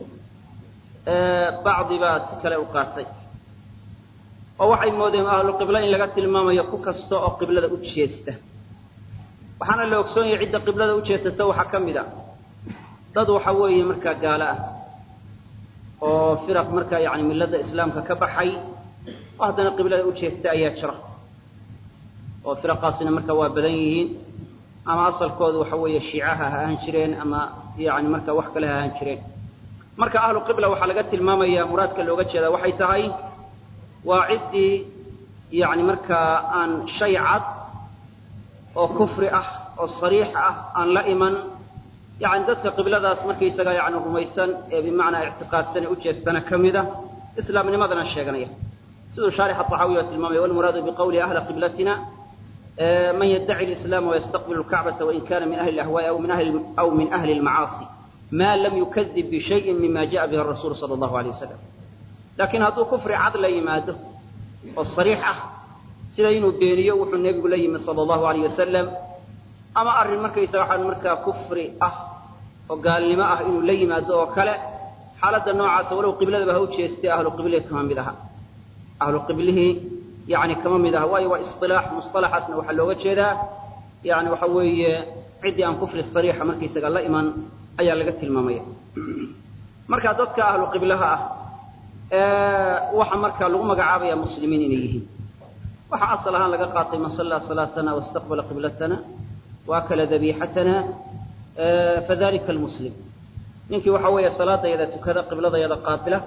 Speaker 2: bacdi baa si kale u qaatay oo waxay moodeen ahlu qibla in laga tilmaamayo ku kasta oo qiblada u jeesta waxaana la ogsoon yahay cidda qiblada u jeesata waxaa ka mid a dad waxa weeye markaa gaalo ah oo firaq markaa yani milada islaamka ka baxay oo haddana qiblada u jeesta ayaa jira oo firaqaasina marka waa badan yihiin ama asalkoodu waxa weeye shiicaha ha ahaan jireen ama yani marka wax kale ha ahaan jireen marka ahlu qibla waxaa laga tilmaamaya muraadka looga jeedaa waxay tahay waa ciddii yani markaa aan shay cad oo kufri ah oo sariix ah aan la iman yani dadka qibladaas markaysaga yani rumaysan ee bimacnaa ictiqaadsan ee ujeestana ka mida islaamnimadana sheeganaya siduu shaarix axaawiy oo tilmaamaya walmuraadu biqawli ahla qiblatina man yaddaci lislaama wayastaqbilu lkacbata wain kana min ahli lahwaai aw min ahli lmacaasi ma lam yukadib bishayin mima jaءa bihi rasuul sala allahu alay wasalam laakiin hadduu kufri cad la yimaado oo sariix ah sida inuu beeniyo wuxuu nebigu la yimi sala allahu alayh wasalam ama arrin markaysaga waxaan markaa kufri ah oo gaalnimo ah inuu la yimaado oo kale xaaladda noocaasa walow qibladaba ha u jeestay ahlu qiblihi kama mid aha ahlu qiblihii yani kama mid aha waayo waa isilaax musalaxaasna waxaa looga jeedaa yani waxa weeye ciddii aan kufri sariixa markaysaga la iman ayaa laga tilmaamaya marka dadka ahlu qiblaha ah waxa markaa lagu magacaabaya muslimiin inay yihiin waxaa asal ahaan laga qaatay man sallaa salaatana wastaqbala qiblatana waakala dabiixatana fadalika almuslim ninkii waxa weeye salaadayada tukada qibladayada qaabila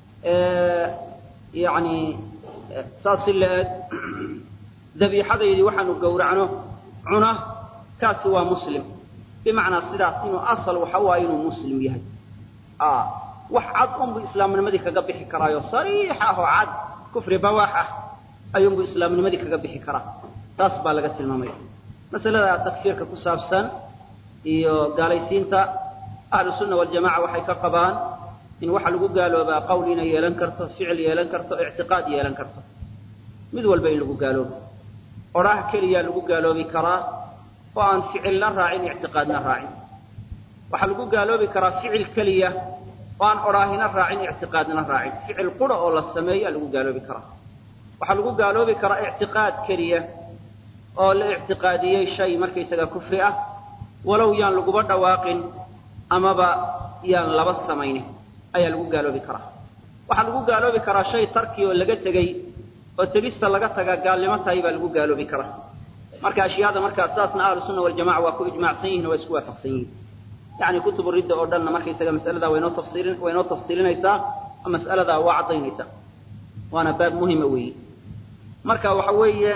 Speaker 2: yani saas si la-eeg dabiixadaydii waxaanu gowracno cuna kaasi waa muslim bimacnaa sidaas inuu asal waxa waaye inuu muslim yahay wax cad unbu islaamnimadii kaga bixi karaayo sariix ah oo cad kufri bawaax ah ayuunbu islaamnimadii kaga bixi karaa taas baa laga tilmaamaya masalada takfiirka ku saabsan iyo gaalaysiinta ahlu sunna waljamaca waxay ka qabaan in waxa lagu gaaloobaa qowl inay yeelan karto ficil yeelan karto ictiqaad yeelan karto mid walba in lagu gaaloobo odhaah keliyaa lagu gaaloobi karaa oo aan ficilna raacin ictiqaadna raacin waxaa lagu gaaloobi karaa ficil keliya oo aan odhaahina raacin ictiqaadna raacin ficil qura oo la sameeyaa lagu gaaloobi karaa waxaa lagu gaaloobi karaa ictiqaad keliya oo la ictiqaadiyey shay markaysaga kufri ah walow yaan laguba dhawaaqin amaba yaan laba samaynin ayaa lagu gaaloobi karaa waxaa lagu gaaloobi karaa shay tarki oo laga tegey oo tegista laga tagaa gaalnimo tahay baa lagu gaaloobi karaa marka ashyaada markaa saasna ahlu sunna waljamaca waa ku ijmaacsan yihin waa isku waafaqsan yihin yani kutubu ridda oo dhanna markaysaga mas'aladaa waynoo tafsiilin way inoo tafsiilinaysaa oo mas'aladaa waa caddaynaysaa waana baab muhima weeyi marka waxa weeye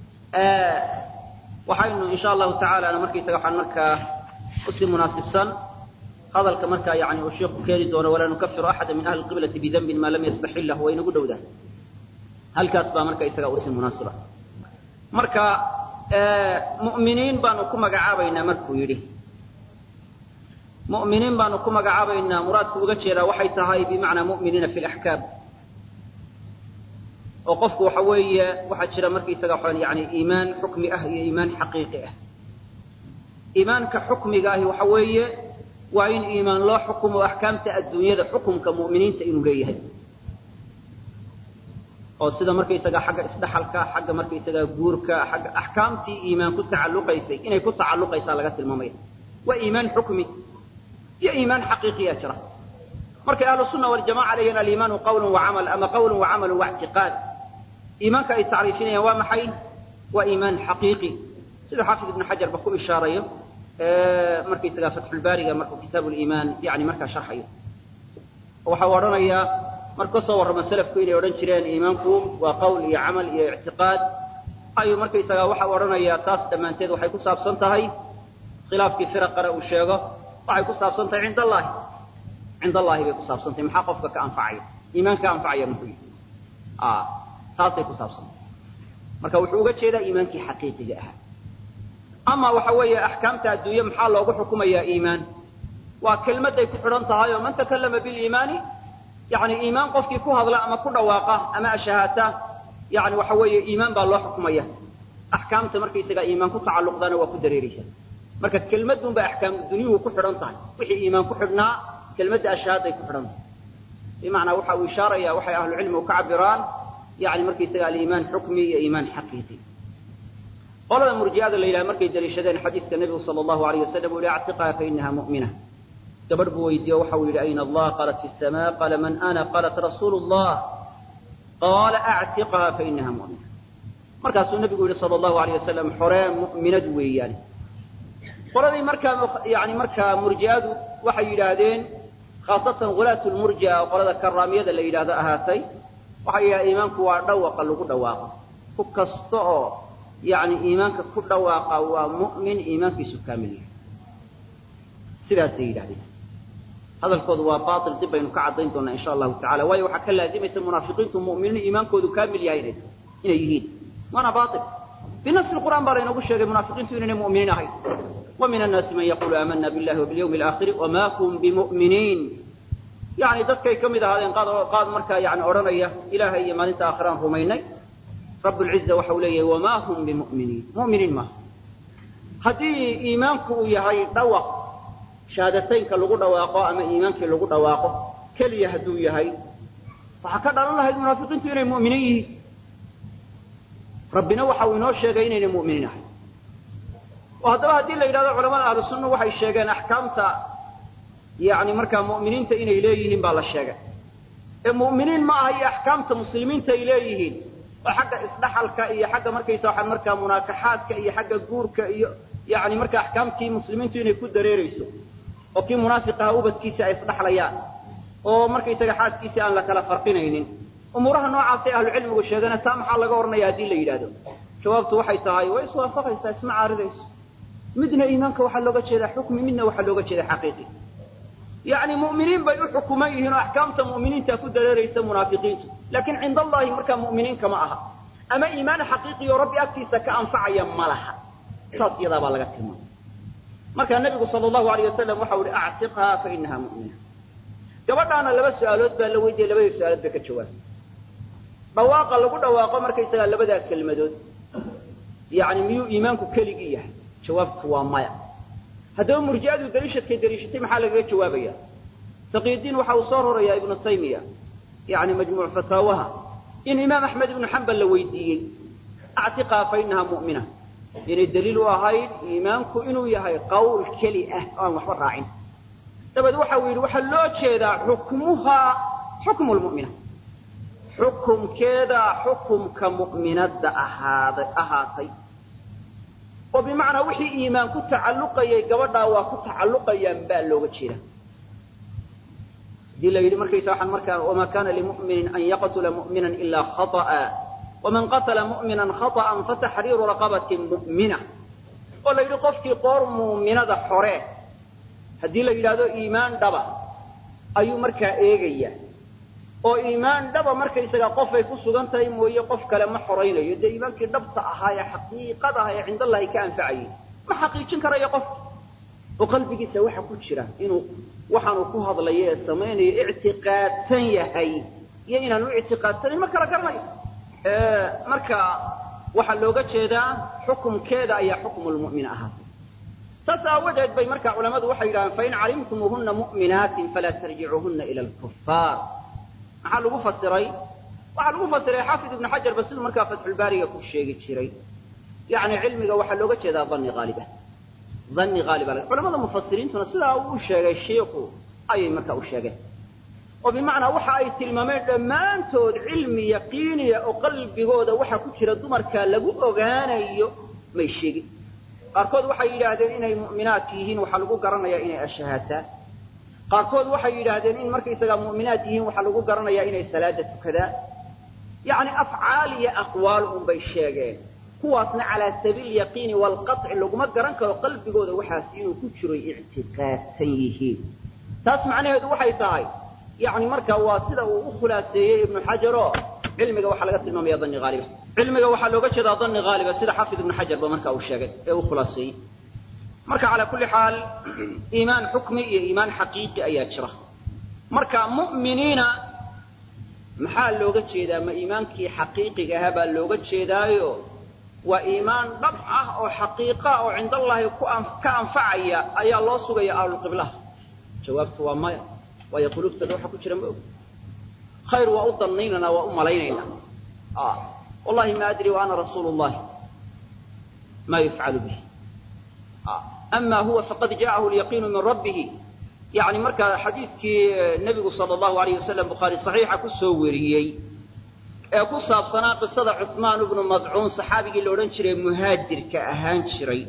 Speaker 2: waxaynu insha allahu tacaalana markaysaga waxaan markaa usii munaasibsan hadalka markaa yani uu sheikhu keeni doono walaa nukafiru axada min ahli qiblati bidambin maa lam yastaxillah way inagu dhowdahay halkaas baa marka isaga usii munaasiba marka mu'miniin baanu ku magacaabaynaa markuu yidhi mu'miniin baanu ku magacaabaynaa muraadku uga jeedaa waxay tahay bimacnaa mu'miniina fi laxkaam oo qofku waxa weeye waxaa jira markaysaga waxaan yani iimaan xukmi ah iyo iimaan xaqiiqi ah iimaanka xukmiga ahi waxa weeye waa in iimaan loo xukumo axkaamta adduunyada xukumka mu'miniinta inuu leeyahay oo sida markaysaga xagga isdhaxalka xagga markaysaga guurka xagga axkaamtii iimaan ku tacalluqaysay inay ku tacalluqaysaa laga tilmaamaya waa iimaan xukmi iyo iimaan xaqiiqiya jira markay ahlu sunna waljamaca leeyihin aliimaanu qawlun wacamal ama qawlun wacamalun waictiqaad iimaanka ay tacriifinayaan waa maxay waa iimaan xaqiiqi sida xaafid ibnu xajar ba ku ishaarayo markaysaga fatxulbaariga markuu kitaabu liimaan yani markaa sharxayo waxa uu odhanayaa marka ka soo warrama selafku inay odhan jireen iimaanku waa qawl iyo camal iyo ictiqaad ayuu markaysaga waxa u odhanayaa taas dhammaanteed waxay ku saabsan tahay khilaafkii firaqana uu sheego waxay ku saabsan tahay cind allahi cind allahi bay ku saabsan tahay maxaa qofka ka anfacaya iimaan ka anfacaya muxuu yihi taasay ku saabsan tahay marka wuxuu uga jeedaa iimaankii xaqiiqiga ahaa ama waxa weeye axkaamta adduunye maxaa loogu xukumayaa iimaan waa kelmadday ku xidhan tahay oo man takallama biliimaani yani iimaan qofkii ku hadla ama ku dhawaaqa ama ashahaata yani waxa weeye iimaan baa loo xukumaya axkaamta markaysaga iimaan ku tacalluqdaana waa ku dareeraysa marka kelmadunba axkaam dunyuhu ku xidhan tahay wixii iimaan ku xidhnaa kelmadda ashahaaday ku xidhan tahay bimacnaa waxa uu ishaaraya waxay ahlucilmigu ka cabiraan yani markaysaga aliimaan xukmi iyo iimaan xaqiiqi qolada murji'ada la yidhaha markay daliishadeen xadiiska nebigu sala allahu alayh wasalam uu yihi actiqaa fa inaha mu'mina gabadh buu weydiiye waxa uu yidhi ayna allah qaalat fi sama qaala man ana qaalat rasuulu llah qaala actiqaha fa inaha mu'mina markaasuu nebigu yihi sala allahu alayh wasalam xoree mu'minad weeyaane qoladii markaa yani markaa murji'adu waxay yidhaahdeen khaasatan hulaat lmurji'a oo qolada karaamiyada la yidhaahdo ahaatay waxay yidhahdeen iimaanku waa dhawaqa lagu dhawaaqo ku kasta oo yani iimaanka ku dhawaaqa waa mu'min iimaankiisu kaamil yahay sidaasay yidhahdeen hadalkoodu waa bail dib baynu ka caddayn doonaa insha allahu tacala waayo waxaa ka laazimaysa munaafiqiintu mu'miniin iimaankoodu kaamil yahay inay yihiin waana bail binafsi qur'aan baa laynoogu sheegay munaafiqiintu inaynay mu'miniin ahayn wa min annaasi man yaqulu aamana billahi wabilyawmi alaakhiri wama hum bimu'miniin yani dadkay ka mid ahaadeen qaad qaad markaa yani odhanaya ilaahay iyo maalinta aakhiraan rumaynay rablciza waxa uu leeyahay wama hum bimu'miniin mu'miniin maaha haddii iimaanku uu yahay dhawaq shahaadataynka lagu dhawaaqo ama iimaankii lagu dhawaaqo keliya hadduu yahay waxaa ka dhalan lahayd munaafiqiintu inay mu'miniin yihiin rabbina waxa uu inoo sheegay inaynay mu'miniin ahay oo haddaba haddii la yidhahdo culamada ahlu sunna waxay sheegeen axkaamta yani markaa mu'miniinta inay leeyihiin baa la sheegay ee mu'miniin ma aha iyo axkaamta muslimiinta ay leeyihiin oo xagga isdhaxalka iyo xagga markaysa waxaa markaa munaakaxaadka iyo xagga guurka iyo yani marka axkaamtii muslimiintu inay ku dareerayso oo kii munaafiqaha ubadkiisa ay isdhaxlayaan oo markaysaga xaaskiisii aan la kala farqinaynin umuuraha noocaasay ahlucilmigu sheegana taa maxaa laga odhanaya haddii la yidhahdo jawaabtu waxay tahay way iswaafaqaysaa isma caaridayso midna iimaanka waxaa looga jeedaa xukmi midna waxaa looga jeedaa xaqiiqi yani mu'miniin bay u xukuman yihiin oo axkaamta mu'miniinta ku dareeraysa munaafiqiintu laakiin cinda allahi markaa mu'miniinka ma aha ama iimaan xaqiiqi oo rabbi agtiisa ka anfacaya ma laha saas iyadaa baa laga tilmaamay markaa nebigu sala allahu alayh wasalam waxau ihi actiqhaa fa inaha mu'mina gabadhaana laba su-aalood baa la weydiiyey labadii su-aalood ba ka jawaabay dhawaaqa lagu dhawaaqo markaysagaa labadaa kelmadood
Speaker 1: yani miyuu iimaanku keligii yahay jawaabtu waa maya haddaba murji'adu daliishadkay daliishatay maxaa lagaga jawaabaya taqiyudiin waxa uu soo rorayaa ibnu taymiya yani majmuuc fataawaha in imaam axmed ibnu xambal la weydiiyey actiqaa fa inaha mu'mina inay daliil u ahayd iimaanku inuu yahay qawl keli ah oo aan waxba raacin dabeed waxa uu yidhi waxaa loo jeedaa xukmuhaa xukmu lmu'mina xukumkeeda xukumka mu'minadda ahaaday ahaatay oo bimacnaa wixii iimaan ku tacalluqayay gabadhaa waa ku tacalluqayaan baa looga jeeda hadii la yidhi markaysa waxaan markaa wamaa kana limu'minin an yaqtula mu'minan ilaa khata'a waman qatala mu'minan khata'an fataxriiru raqabatin mu'mina oo la yidhi qofkii qoor muuminada xore haddii la yidhaahdo iimaan dhaba ayuu markaa eegaya oo iimaan dhaba markaysaga qofay ku sugan tahay mooye qof kale ma xoraynayo dee iimaankii dhabta ahaa ee xaqiiqada ah ee cindallahi ka anfacayay ma xaqiijin karayo qofka oo qalbigiisa waxa ku jira inuu waxaanu ku hadlayo ee samaynayo ictiqaadsan yahay iyo inaanu ictiqaadsanayn ma kala garanayo marka waxaa looga jeedaa xukumkeeda ayaa xukmu lmu'min ahaatay saas aawadeed bay marka culamadu waxay yidhahdeen fain calimtumuuhuna mu'minaatin falaa tarjicuuhuna ila alkufaar maxaa lagu fasiray waxaa lagu fasiray xaafid ibnu xajar ba siduu markaa fatxulbaariga ku sheegi jiray yani cilmiga waxaa looga jeedaa dani haaliba dani haaliba culamada mufasiriintuna sidaa uu u sheegay shiiku ayay markaa u sheegeen oo bimacnaa waxa ay tilmaameen dhammaantood cilmi yaqiiniya oo qalbigooda waxa ku jira dumarka lagu ogaanayo may sheegin qaarkood waxay yidhaahdeen inay mu'minaat yihiin waxaa lagu garanayaa inay ashahaataan qaarkood waxay yidhaahdeen in markaysagaa mu'minaat yihiin waxaa lagu garanayaa inay salaada tukadaan yacni afcaal iyo aqwaal unbay sheegeen kuwaasna calaa sabiil yaqiini waalqaطci laguma garan karo qalbigooda waxaas inuu ku jiro ictiqaadsan yihiin taas macnaheedu waxay tahay yani marka waa sida uu u khulaaseeyey ibnu xajaro cilmiga waxaa laga tilmaamaya dani haaliba cilmiga waxaa looga jeedaa dani haaliba sida xafid ibnu xajar ba marka uu sheegay ee u khulaaseeyey marka calaa kulli xaal iimaan xukmi iyo iimaan xaqiiqi ayaa jira marka mu'miniina maxaa looga jeedaa ma iimaankii xaqiiqiga ahaa baa looga jeedaayo waa iimaan dhab ah oo xaqiiqa oo cindallahi ka anfacaya ayaa loo sugaya ahlulqiblaha jawaabtu waa maya waayo qulubtooda waxa ku jira ma og khayr waa u danaynaynaa waa u malaynaynaa wallahi ma adri wa ana rasuulu llahi ma yufcalu bihi ama huwa faqad jaahu lyaqiinu min rabbihi yani markaa xadiidkii nebigu sala allahu alayh wasalam bukhaari saxiixa ku soo weriyey ee ku saabsanaa qisada cusmaan ibnu madcuun saxaabigii la odhan jiray muhaajirka ahaan jiray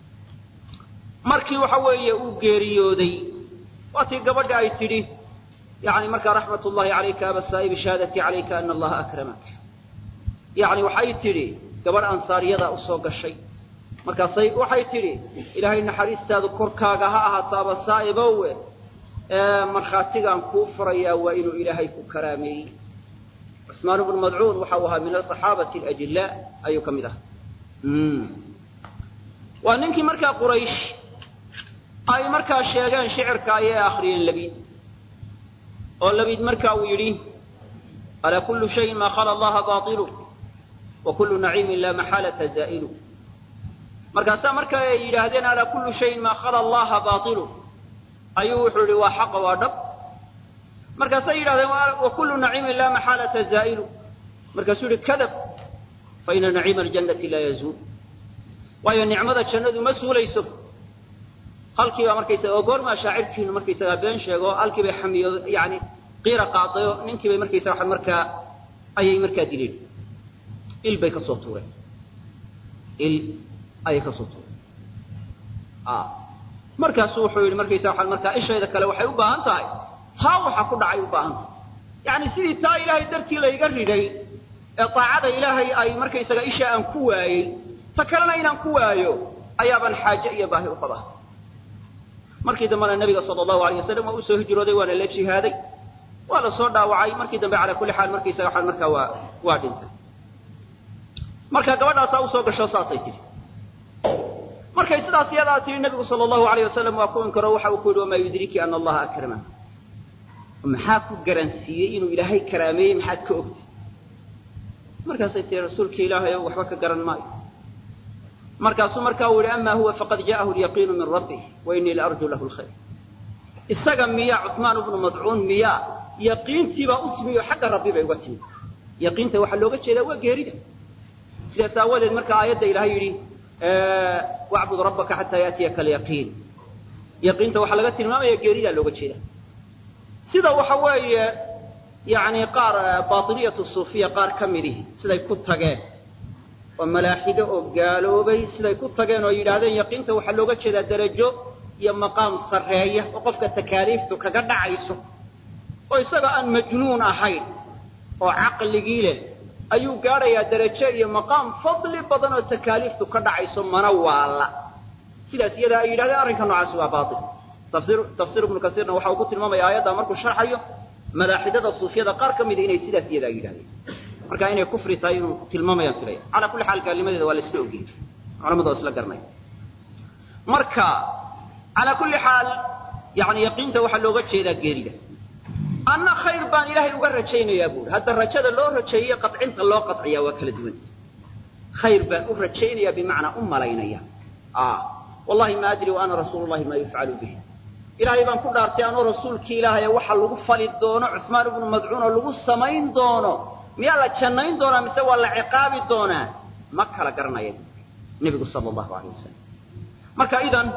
Speaker 1: markii waxa weeye uu geeriyooday waatii gabadha ay tidhi yani markaa raxmat ullahi calayka aba saa'ibi shahaadatii calayka ana allaha akramak yani waxay tidhi gabadh ansaariyada usoo gashay markaasay waxay tidhi ilaahay naxariistaadu korkaaga ha ahaato aba saa'ibowe markhaatigaan kuu furayaa waa inuu ilaahay ku karaameeyey cusmaan bnu madcuun waxa uu ahaa min asaxaabati alajillaa ayuu ka mid ahaa waa ninkii markaa quraysh ay markaa sheegeen shicirka ayay akriyeen labiid oo labiid marka uu yidhi alaa kullu shayin maa khala allaha baailu wa kullu naciimin laa maxaalata zaa'ilu markaasaa marka ay yidhaahdeen alaa kullu shayin maa khala allaha baailu ayuu wuxuu yihi waa xaqa waa dhab markaasay yidhahdeen wa kullu naciimin laa maxaalata zaa'ilu markaasuu yihi kadab fa ina naciima aljannati laa yazuul waayo nicmada jannadu ma suulayso halkiiba markaysaga oo goormaa shaacirkiinu markaysagaa been sheego halkii bay xamiyo yani qiira qaadayo ninkii bay markaysaga waxa markaa ayay markaa dileen il bay ka soo tuureen il ayay ka soo tuureen markaasu wuxuu yidhi markaysa waxaa markaa ishayda kale waxay u baahan tahay taa waxa ku dhacay u baahan tahay yani sidii taa ilaahay dartii layga riday ee daacada ilaahay ay markaysaga isha aan ku waayey ta kalena inaan ku waayo ayaabaan xaaje iyo baahi u qabaa markii dambena nabiga sala allahu alayh wasalam waa usoo hijrooday waana la jihaaday waa la soo dhaawacay markii dambe calaa kulli xaal markaysaga waxaa markaa waa waa dhintay marka gabadhaasaa usoo gasho saasay tihi markay sidaas iyadaa tihi nabigu sala allahu alayh wasalam waa ku inkaro waxa uu ku yidhi wamaa yudriki ana allaha akrama maxaa ku garansiiyey inuu ilaahay karaameeyey maxaad ka ogtay markaasay tihi rasuulka ilaahay o waxba ka garan maayo
Speaker 2: markaasuu markaa uu yihi ama huwa faqad ja'ahu lyaqiinu min rabbih wa inii laarju lahu lkhayr isaga miyaa cuثmaan bnu madcuun miyaa yaqiintiibaa u timi oo xagga rabbi bay uga timi yaqiinta waxaa looga jeedaa waa geerida sidaas aawadeed marka aayadda ilahay yidhi wacbud rabbaka xataa yaatiyaka alyaqiin yaqiinta waxaa laga tilmaamaya geeridaa looga jeeda sida waxa weeye yani qaar baailiyatu suufiya qaar ka midihi siday ku tageen oo malaaxido oo gaaloobay siday ku tageen oo yidhaahdeen yaqiinta waxaa looga jeedaa darajo iyo maqaam sarreeya oo qofka takaaliiftu kaga dhacayso oo isaga aan majnuun ahayn oo caqligii leh ayuu gaadhayaa darajo iyo maqaam fadli badan oo takaaliiftu ka dhacayso mana waala sidaas iyadaa ay yidhahdeen arrinka noocaasi waa baail tafsir tafsiir ibnu kasiirna waxa uu ku tilmaamaya aayaddaa markuu sharxayo malaaxidada suufiyada qaar ka mida inay sidaas iyadaa yidhahdeen marka inay kufri tahay inuu tilmaamayaan filaya calaa kulli xaal gaalnimadeeda waa la isla ogeyay culamadu waa isla garanaya marka calaa kulli xaal yani yaqiinta waxaa looga jeedaa geerida anna khayr baan ilaahay uga rajaynayaa buuri hadda rajada loo rajeeye qacinta loo qaciyaa waa kala duwan khayr baan u rajaynaya bimacnaa u malaynaya wallahi ma adri wa ana rasuulu llahi maa yufcalu bihi ilaahay baan ku dhaartay anoo rasuulkii ilaahay waxa lagu fali doono cusmaan ibnu madcuun oo lagu samayn doono miyaa la jannayn doonaa mise waa la ciqaabi doonaa ma kala garanaya nebigu sala allahu alayh wasalam marka idan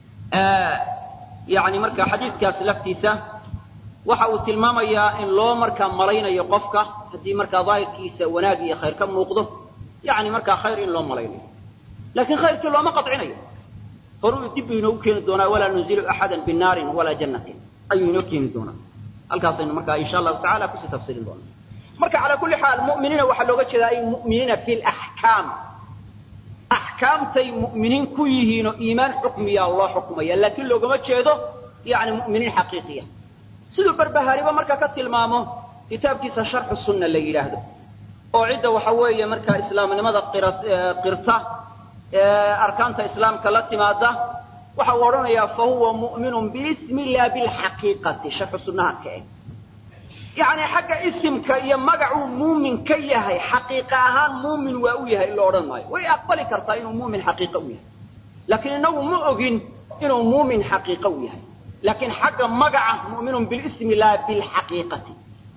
Speaker 2: yani marka xadiidkaas laftiisa waxa uu tilmaamayaa in loo markaa malaynayo qofka haddii markaa daahirkiisa wanaag iyo khayr ka muuqdo yani markaa khayr in loo malaynayo laakiin khayrkii looma qaطcinayo horuu dib buu inoogu keeni doonaa walaa nunzilu axada binaarin walaa jannatin ayuu inoo keeni doonaa halkaasaynu markaa insha allahu tacala kusii tafsirin doonaa marka calaa kulli xaal mu'miniina waxaa looga jeedaa ay mu'miniina fi laxkaam axkaamtay mu'miniin ku yihiin oo iimaan xukmiya loo xukmaya laakiin loogama jeedo yani mu'miniin xaqiiqiya siduu barbahaariba marka ka tilmaamo kitaabkiisa sharxu sunna la yidhaahdo oo cidda waxa weeye markaa islaamnimada qirta arkaanta islaamka la timaada waxa uu odhanayaa fa huwa mu'minun biismi la bilxaqiiqati sharxu sunnaha ka eg yacni xagga isimka iyo magacuu muumin ka yahay xaqiiqa ahaan muumin waa u yahay in la odhan maayo way aqbali kartaa inuu muumin xaqiiqa u yahay laakiin inagu ma ogin inuu muumin xaqiiqa u yahay laakiin xagga magaca mu'minun bilismi laa bilxaqiiqati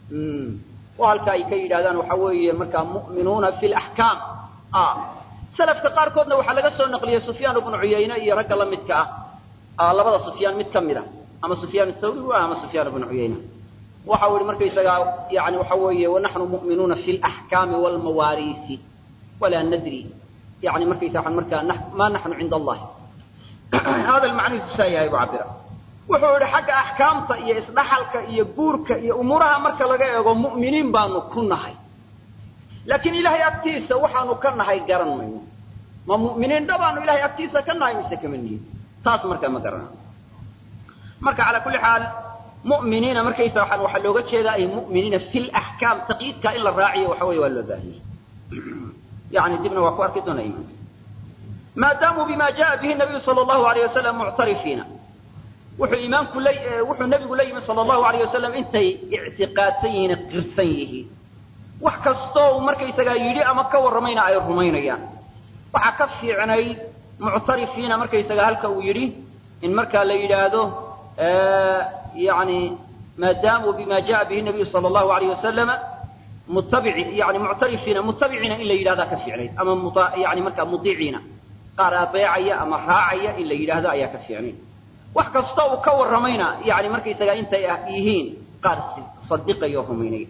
Speaker 2: oo halka ay ka yidhahdaan waxa weeye markaa mu'minuuna fi laxkaam salafka qaarkoodna waxaa laga soo naqliyey sufyaan ibnu cuyayne iyo ragga la midka ah labada sufyaan mid ka mid a ama sufyaan thawri u ah ama sufyaan ibnu cuyayne waxa uu yihi markaysagaa yani waxa weeye wanaxnu mu'minuuna fi laxkaami walmawaariisi walaa nadri yani markaysa markaa ma naxnu cinda allahi hada macnihiisu saa yahay bu cabira wuxuu yidhi xagga axkaamta iyo isdhaxalka iyo guurka iyo umuuraha marka laga eego mu'miniin baanu ku nahay laakiin ilaahay agtiisa waxaanu ka nahay garan mayno ma mu'miniin dhabaanu ilahay agtiisa ka nahay mise kama nihin taas markaa ma garana marka calaa kulli xaal mu'miniina markaysa waxaan waxaa looga jeedaa ay mu'miniina fi laxkaam taqyiidka in la raaciyo waxa weeye waa loo baahiyey yani dibna waa ku arki doona iimaanka maadaamuu bima jaa bihi nabiyu sala allahu alayh wasalam muctarifiina wuxuu iimaanku la wuxuu nebigu la yimi sala allahu alayh wasalam intay ictiqaadsan yihiin qirsan yihiin wax kastoo uu markaysagaa yidhi ama ka warramayna ay rumaynayaan waxaa ka fiicnay muctarifiina markaysagaa halka uu yidhi in markaa la yidhaahdo yani maadaamuu bima jaa bihi nabiyu sala allahu alayh wasalama mutabici yani muctarifiina mutabiciina in la yidhahdaa ka fiicnayd ama yani markaa mudiiciina qaar abeecaya ama raacaya in la yidhaahdo ayaa ka fiicnayd wax kasta uu ka warramayna yani markaysagaa intay yihiin qaar sadiqaya oo rumaynaya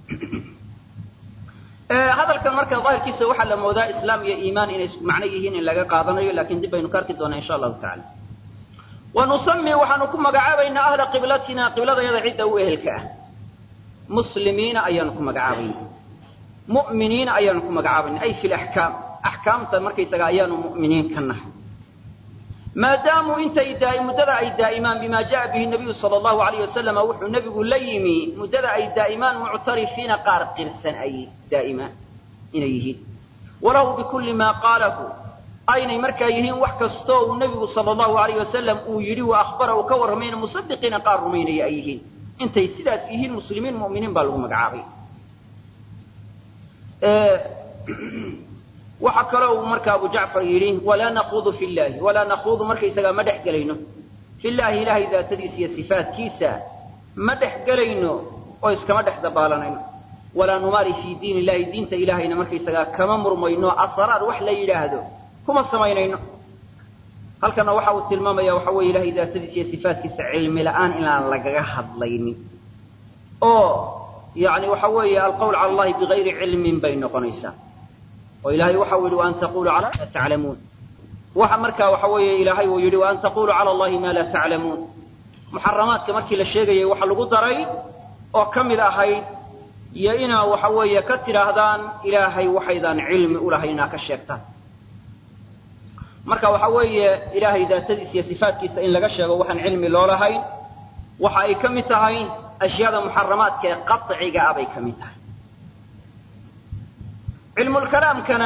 Speaker 2: hadalkan marka daahirkiisa waxaa la moodaa islaam iyo iimaan inay isku macno yihiin in laga qaadanayo lakin dib baynu ka arki doonaa insha allahu tacala wa nusami waxaanu ku magacaabaynaa ahla qiblatina qibladayada cidda u ehelka ah muslimiina ayaanu ku magacaabayna mu'miniina ayaanu ku magacaabayna ay fi laxkaam axkaamta markaysaga ayaanu mu'miniin ka nahay maadaamuu intay muddada ay daa'imaan bima jaa bihi nabiyu sala allahu alayh wasalama wuxuu nebigu la yimi muddada ay daa'imaan muctarifiina qaar qirsan ay daa'imaan inay yihiin walahu bikulli maa qaalahu aynay markaa yihiin wax kastoo uu nebigu sala allahu alayh wasalam uu yidhi wa akhbara uu ka warramayna musadiqiina qaar rumaynaya ay yihiin intay sidaas yihiin muslimiin mu'miniin baa lagu magacaabay
Speaker 1: waxa kaloo uu marka abu jacfar yidhi walaa naquudu fi llahi walaa naquudu markaysagaa ma dhex gelayno fi llaahi ilaahay daatadiisa iyo sifaatkiisa ma dhex gelayno oo iskama dhex dabaalanayno walaa numaari fii diin illahi diinta ilaahayna markaysagaa kama murmayno asraar wax la yidhaahdo kuma samaynayno halkana waxa uu tilmaamaya waxa weeye ilahay daatadiisa iyo sifaatkiisa cilmi la'aan inaan lagaga hadlaynin oo yani waxa weeye alqawl cala allahi bigayri cilmin bay noqonaysaa oo ilahay waxa uu yidhi waan taqulu cala ma taclamuun waxa markaa waxa weeye ilaahay uu yidhi waan taqulu cala allahi ma laa taclamuun muxaramaadka markii la sheegayay waxa lagu daray oo ka mid ahayd iyo inaa waxa weeye ka tidhaahdaan ilaahay waxaydaan cilmi ulahay inaa ka sheegtaan marka waxa weeye ilaahay daatadiisa iyo sifaatkiisa in laga sheego waxaan cilmi loolahayn waxa ay ka mid tahay ashyaada muxaramaadka ee qaciga ah bay ka mid tahay cilmulkalaamkana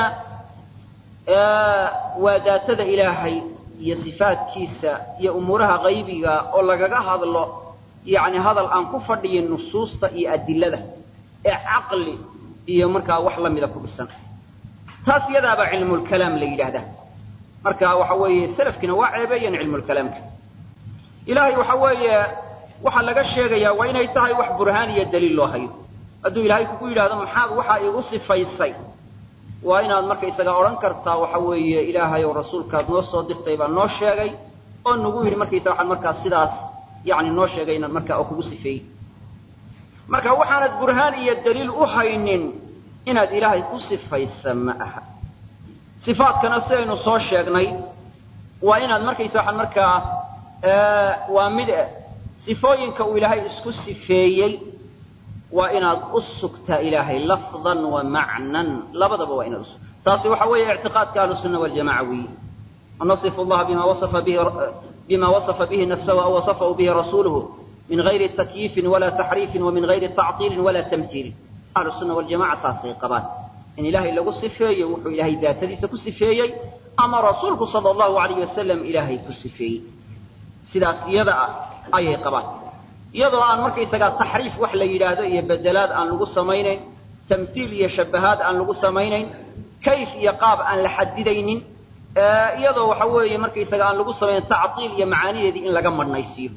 Speaker 1: waa daatada ilaahay iyo sifaatkiisa iyo umuuraha qaybiga oo lagaga hadlo yani hadal aan ku fadhiyin nusuusta iyo adilada ee caqli iyo markaa wax lamida ku dhisan taas iyadaabaa cilmulkalaam la yidhaahdaa marka waxa weeye salafkiina waa ceebeeyeen cilmulkalaamka ilaahay waxa weeye waxaa laga sheegayaa waa inay tahay wax burhaan iyo daliil loo hayo hadduu ilaahay kugu yidhahdo maxaad waxaa igu sifaysay waa inaad markaysaga odhan kartaa waxa weeye ilaahay oo rasuulkaad noo soo dirtay baa noo sheegay oo nagu yidhi markaysa waxaan markaa sidaas yani noo sheegay inaad markaa oo kugu sifeeyey marka waxaanad burhaan iyo daliil u haynin inaad ilaahay ku sifaysa ma aha sifaadkana sidaynu soo sheegnay waa inaad markaysa waxaan markaa waa mid sifooyinka uu ilaahay isku sifeeyey waa inaad u sugtaa ilaahay lafdan wa macnan labadaba waa inaad usugta taasi waxa weeye ictiqaadka ahlusunna waljamaca weeye nasifu llaha bima wasafa bihi bima wasafa bihi nafsahu aw wasafahu bihi rasuluhu min gayri takyiifin wala taxriifin wa min gayri tactiilin wala tamtiilin ahlusunna waljamaca taasay qabaan in ilaahay lagu sifeeyo wuxuu ilaahay daatadiisa ku sifeeyey ama rasuulku sala allahu alayh wasalam ilaahay ku sifeeyey sidaas iyada ah ayay qabaan iyadoo aan markaysagaa taxriif wax la yidhaahdo iyo bedelaad aan lagu samaynayn tamsiil iyo shabahaad aan lagu samaynayn kayf iyo qaab aan la xadidaynin iyadoo waxa weeye markaysaga aan lagu samayn tactiil iyo macaanideedii in laga madhnaysiiyo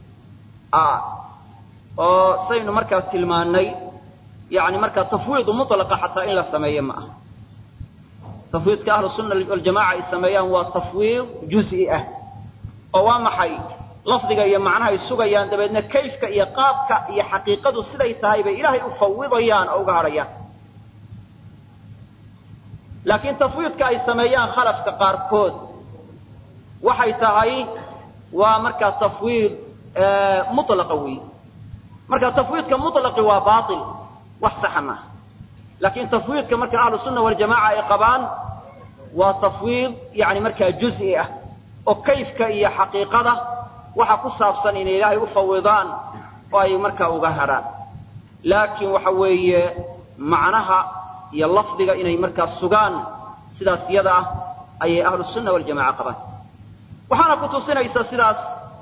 Speaker 1: oo saynu markaa tilmaanay yani markaa tafwiidu mutlaqa xataa in la sameeyo ma aha tafwiidka ahlu sunna waljamaca ay sameeyaan waa tafwiid juz'i ah oo waa maxay lafdiga iyo macnahay sugayaan dabeedna kayfka iyo qaabka iyo xaqiiqadu siday tahay bay ilaahay u fawidayaan oo uga hadhayaan laakiin tafwiidka ay sameeyaan khalafka qaarkood waxay tahay waa markaa tafwiid mutlaqa weey marka tafwiidka mutlaqi waa baatil wax saxa maaha laakiin tafwiidka marka ahlu sunna waljamaca ay qabaan waa tafwiid yani markaa juz'i ah oo kayfka iyo xaqiiqada waxa ku saabsan inay ilaahay u fawidaan oo ay markaa uga hadhaan laakiin waxa weeye macnaha iyo lafdiga inay markaa sugaan sidaas iyada ah ayay ahlu sunna waljamaca qabaan waxaana ku tusinaysa sidaas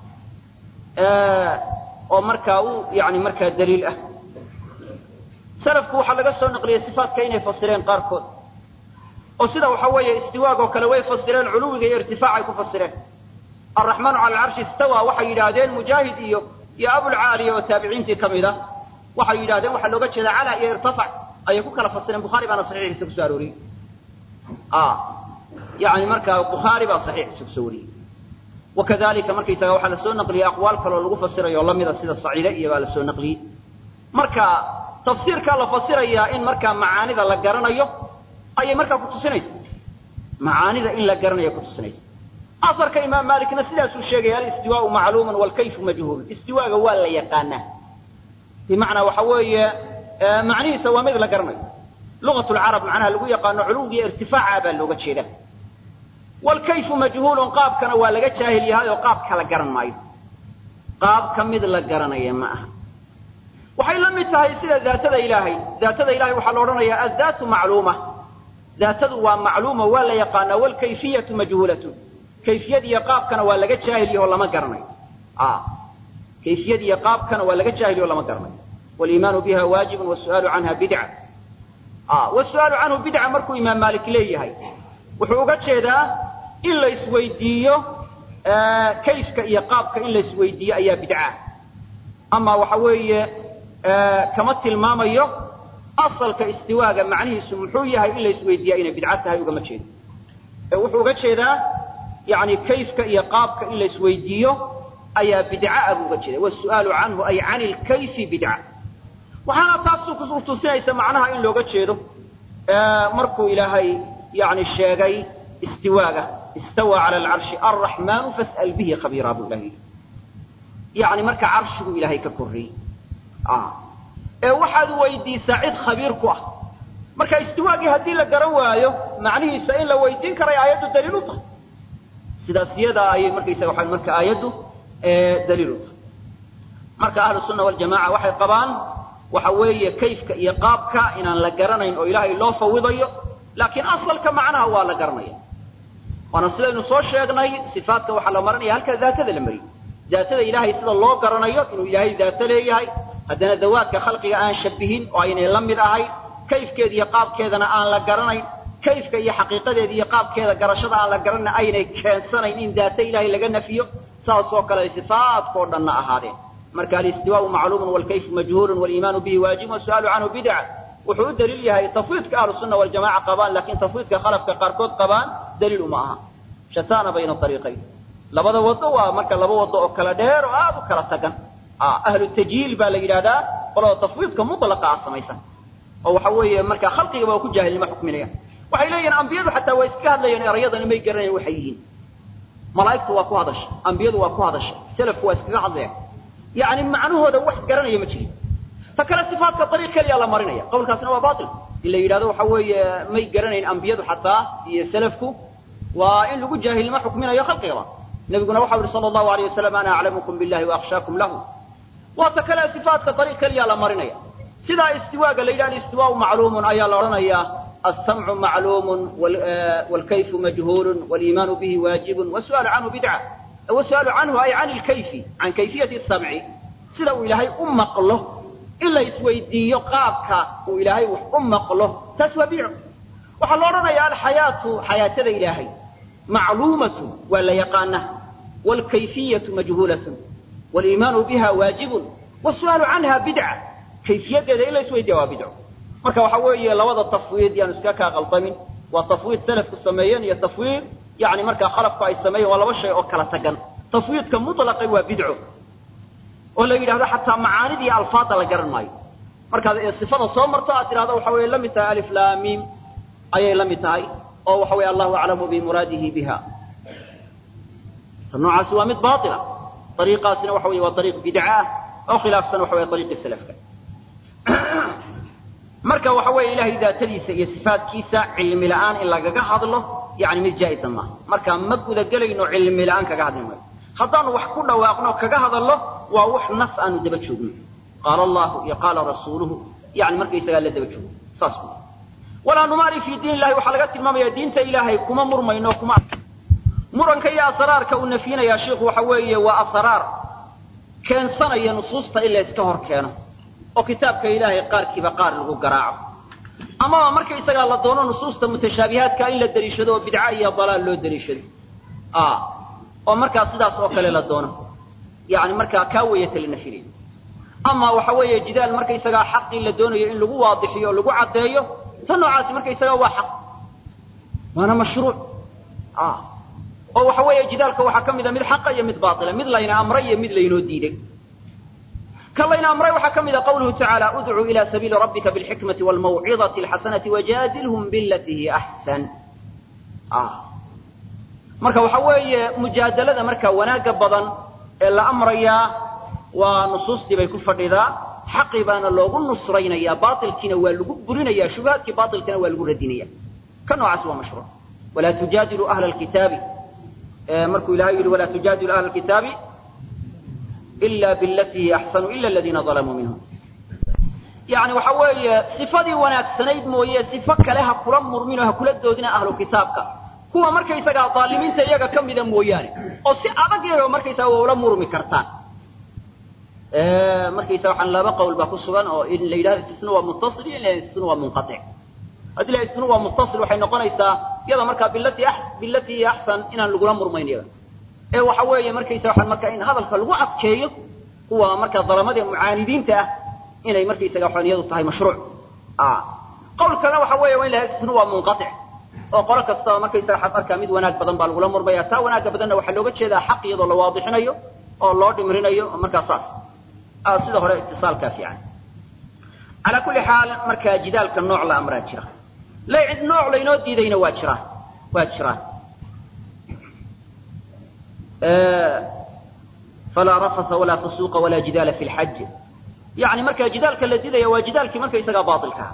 Speaker 1: oo markaa u yani markaa daliil ah salafku waxaa laga soo naqliyey sifaatka inay fasireen qaarkood oo sida waxa weeye istiwaag oo kale way fasireen culuwiga iyo irtifaacay ku fasireen alraxmaanu cala alcarshi istawa waxay yidhaahdeen mujaahid iyo iyo abulcaaliya oo taabiciintii ka mid ah waxay yidhahdeen waxaa looga jeedaa cala iyo irtafac ayay ku kala fasireen bukhaari baana saxiixiisa kusoo arooriyey yani markaa bukhaari baa saxiixiisa kusoo wariyey wakadalika markaysaga waxaa lasoo naqliyey aqwaal kaloo lagu fasirayo lamida sida saciide iyo baa lasoo naqliyey marka tafsiirkaa la fasirayaa in markaa macaanida la garanayo ayay markaa kutusinaysa macaanida in la garanayo kutusinaysa asarka imaam maalikna sidaasuu sheegaya alistiwaau macluumun walkayfu majhuul istiwaaga waa la yaqaanaa bimacnaa waxa weeye macnihiisa waa mid la garanayo lugat lcarab macnaha lagu yaqaano culuwigiyo irtifaaca baa looga jeeda walkayfu majhuulun qaabkana waa laga jaahil yahay oo qaabka la garan maayo qaabka mid la garanaya ma aha waxay la mid tahay sida daatada ilaahay daatada ilahay waxaa la odhanayaa addaatu macluuma daatadu waa macluuma waa la yaqaanaa walkayfiyatu majhuulatun kayfiyadiiyo qaabkana waa laga jaahil yaho lama garanayo kayfiyadiiyo qaabkana waa laga jaahil yaho lama garanayo waliimaanu biha waajibun wasu'aalu canha bidca wasu'aalu canhu bidca markuu imaam maalik leeyahay
Speaker 2: wuxuu uga jeedaa in la isweydiiyo kayfka iyo qaabka in la isweydiiyo ayaa bidca ama waxa weeye kama tilmaamayo asalka istiwaaga macnihiisu muxuu yahay in la isweydiiya inay bidco tahay ugama jeedo ee wuxuu uga jeedaa yani kayfka iyo qaabka in la isweydiiyo ayaa bidca buu uga jeeda wasu'aalu canhu ay can ilkayfi bidca waxaana taas kutusinaysa macnaha in looga jeedo markuu ilaahay yani sheegay istiwaaga istawa cala alcarshi alraxmaanu fas'al bihi khabiira buu ilahay yidhi yani marka carshiguu ilaahay ka korreeyey ee waxaad weydiisaa cid khabiir ku ah marka istiwaagii haddii la garan waayo macnihiisa in la weydiin karay aayaddu daliil u tahay sidaas iyadaa ayay markaysaga waa marka aayaddu daliil u tahay marka ahlu sunna waljamaca waxay qabaan waxa weeye kayfka iyo qaabka inaan la garanayn oo ilaahay loo fawidayo laakiin asalka macnaha waa la garanaya waana sidaynu soo sheegnay sifaatka waxaa la marinaya halkaa daatada la mariyo daatada ilaahay sida loo garanayo inuu ilaahay daato leeyahay haddana dawaadka khalqiga aan shabihin oo aynay la mid ahayn kayfkeeda iyo qaabkeedana aan la garanayn kayfka iyo xaqiiqadeeda iyo qaabkeeda garashada aan la garanayn aynay keensanayn in daato ilaahay laga nafiyo saas oo kale sifaatkao dhanna ahaadeen marka alistiwaau macluumun walkayfu majhuulun waliimaanu bihi waajibun wasu'aalu canhu bidca wuxuu u daliil yahay tafwiidka ahlu sunna waljamaca qabaan laakiin tafwiidka khalafka qaarkood qabaan daliil uma aha shataana bayna ariiqayn labada wado waa marka laba wado oo kala dheer oo aad u kala tagan ahlu tajhiil baa la yidhahdaa qolada tafwiidka mutlaqa ah samaysan oo waxa weeye marka khalqigaba waa ku jaahilnimo xukminayaan waxay leeyihin ambiyadu xataa waa iska hadlayeen erayadani may garanayan waxay yihiin malaa'igtu waa ku hadashay ambiyadu waa ku hadashay selafku waa iskaga hadlayaan yani macnahooda wax garanaya ma jirin ta kale sifaatka ariiq keliya la marinaya qawlkaasna waa bail in la yidhahdo waxa weeye may garanayn ambiyadu xataa iyo selafku waa in lagu jaahilnimo xukminayo khalqigaba nabiguna waxau yihi sala allahu alayh wasalam ana aclamukum billahi waakhshaakum lahu waa ta kale sifaatka ariiq keliya la marinaya sidaa istiwaaga la yidhahdo istiwaau macluumun ayaa la odhanayaa alsamcu macluumun wlkayfu majhuulun waliimaanu bihi waajibun wasu'aalu canhu bidca wasu'aalu canhu ay can lkayfi can kayfiyati samci sida uu ilaahay u maqlo in la isweydiiyo qaabka uu ilaahay wax u maqlo taas waa bidco waxaa la odhanayaa alxayaatu xayaatada ilaahay macluumatu waa la yaqaana wlkayfiyatu majhuulatun waliimaanu biha waajibun wasu'aalu canha bidca kayfiyadeeda in la isweydiiya waa bidco marka waxa weeye labada tafwiid yaanu iska kaa qaldamin waa tafwiid salafku sameeyeen iyo tafwiid yani markaa khalafku ay sameeyeen waa laba shay oo kala tagan tafwiidka mutlaqi waa bidco oo la yidhahdo xataa macaanida iyo alfaada la garan maayo markaad sifada soo marto aad tidhahdo waxa weye la mid tahay alif lam mim ayay la mid tahay oo waxa weye allahu aclamu bimuraadihi biha ta noocaasi waa mid baila ariiqaasina waxa weye waa ariiq bidca ah oo khilaafsan waxa weye ariiqii salafka marka waxa weeye ilahay daatadiisa iyo sifaatkiisa cilmi la'aan in lagaga hadlo yani mid jaa'iza maaha marka ma gudagelayno cilmi la'aan kaga hadli maayo haddaanu wax ku dhawaaqno kaga hadallo waa wax nas aanu daba joogno qaala allahu iyo qaala rasuuluhu yani markaysagaa la daba joogo saas ku walaa numaari fii diin illahi waxaa laga tilmaamaya diinta ilaahay kuma murmayno kuma muranka iyo asraarka uu nafyinayaa shiikhu waxa weeye waa asraar keensanaya nusuusta in la iska hor keeno oo kitaabka ilaahay qaarkiiba qaar lagu garaaco amaba markaysagaa la doono nusuusta mutashaabihaadka in la deliishado oo bidca iyo dalaal loo deliishado oo markaa sidaas oo kale la doono yani markaa kaa weyata la nafinayo ama waxa weeye jidaal markaysagaa xaqii la doonayo in lagu waadixiyo o lagu caddeeyo ta noocaasi markaysagaa waa xaq waana mashruuc oo waxa weeye jidaalka waxaa ka mida mid xaqa iyo mid baila mid layna amray iyo mid laynoo diiday ka layna amray waxaa ka mida qawluhu tacaala udcuu ila sabiili rabbika bilxikmati wlmawcidati alxasanati wajaadilhum bilatii hiya axsan marka waxa weeye mujaadalada marka wanaagga badan ee la amrayaa waa nusuustii bay ku fadhidaa xaqii baana loogu nusraynayaa baailkiina waa lagu burinaya shubahaadkii baailkina waa lagu radinaya ka noocaas waa mashruuc walaa tujaadilu ahla lkitaabi markuu ilahay yihi walaa tujaadilu ahla kitaabi ila bilatii hiya axsanu ila aladiina dalamuu minhum yani waxa weeye sifadii wanaagsanayd mooye sifo kale ha kula murmin oo ha kula doodina ahlu kitaabka kuwa markaysagaa daalimiinta iyaga ka mida mooyaane oo si adag yago markaysaga waa ula murmi kartaan markaysa waxaan laba qowl baa ku sugan oo in la yidhahdo istisna waa muttasil iyo in la istisna waa munqatic haddii la istisna waa muttasil waxay noqonaysaa
Speaker 1: iyada markaa bilati bilatii axsan inaan lagula murmayn iyada ee waxa weeye markaysa waxaan markaa in hadalka lagu adkeeyo kuwa markaa dalamada mucaanidiinta ah inay markaysaga waxaan iyadu tahay mashruuc qowl kalena waxa weeye waa in la isna waa munqatic oo qolo kastaba markaysaga waxaad arkaa mid wanaag badan baa lagula murmaya taa wanaagga badanna waxaa looga jeedaa xaq iyadoo la waadixinayo oo loo dhimrinayo markaa saas sida hore itisaalkaa fiican calaa kulli xaal markaa jidaalka nooc la amraa jira la nooc laynoo diidayna waa jiraa waa jiraan falaa rafasa walaa fusuuqa walaa jidaala fi lxaj yani markaa jidaalka la diidaya waa jidaalkii markaysagaa baailkaa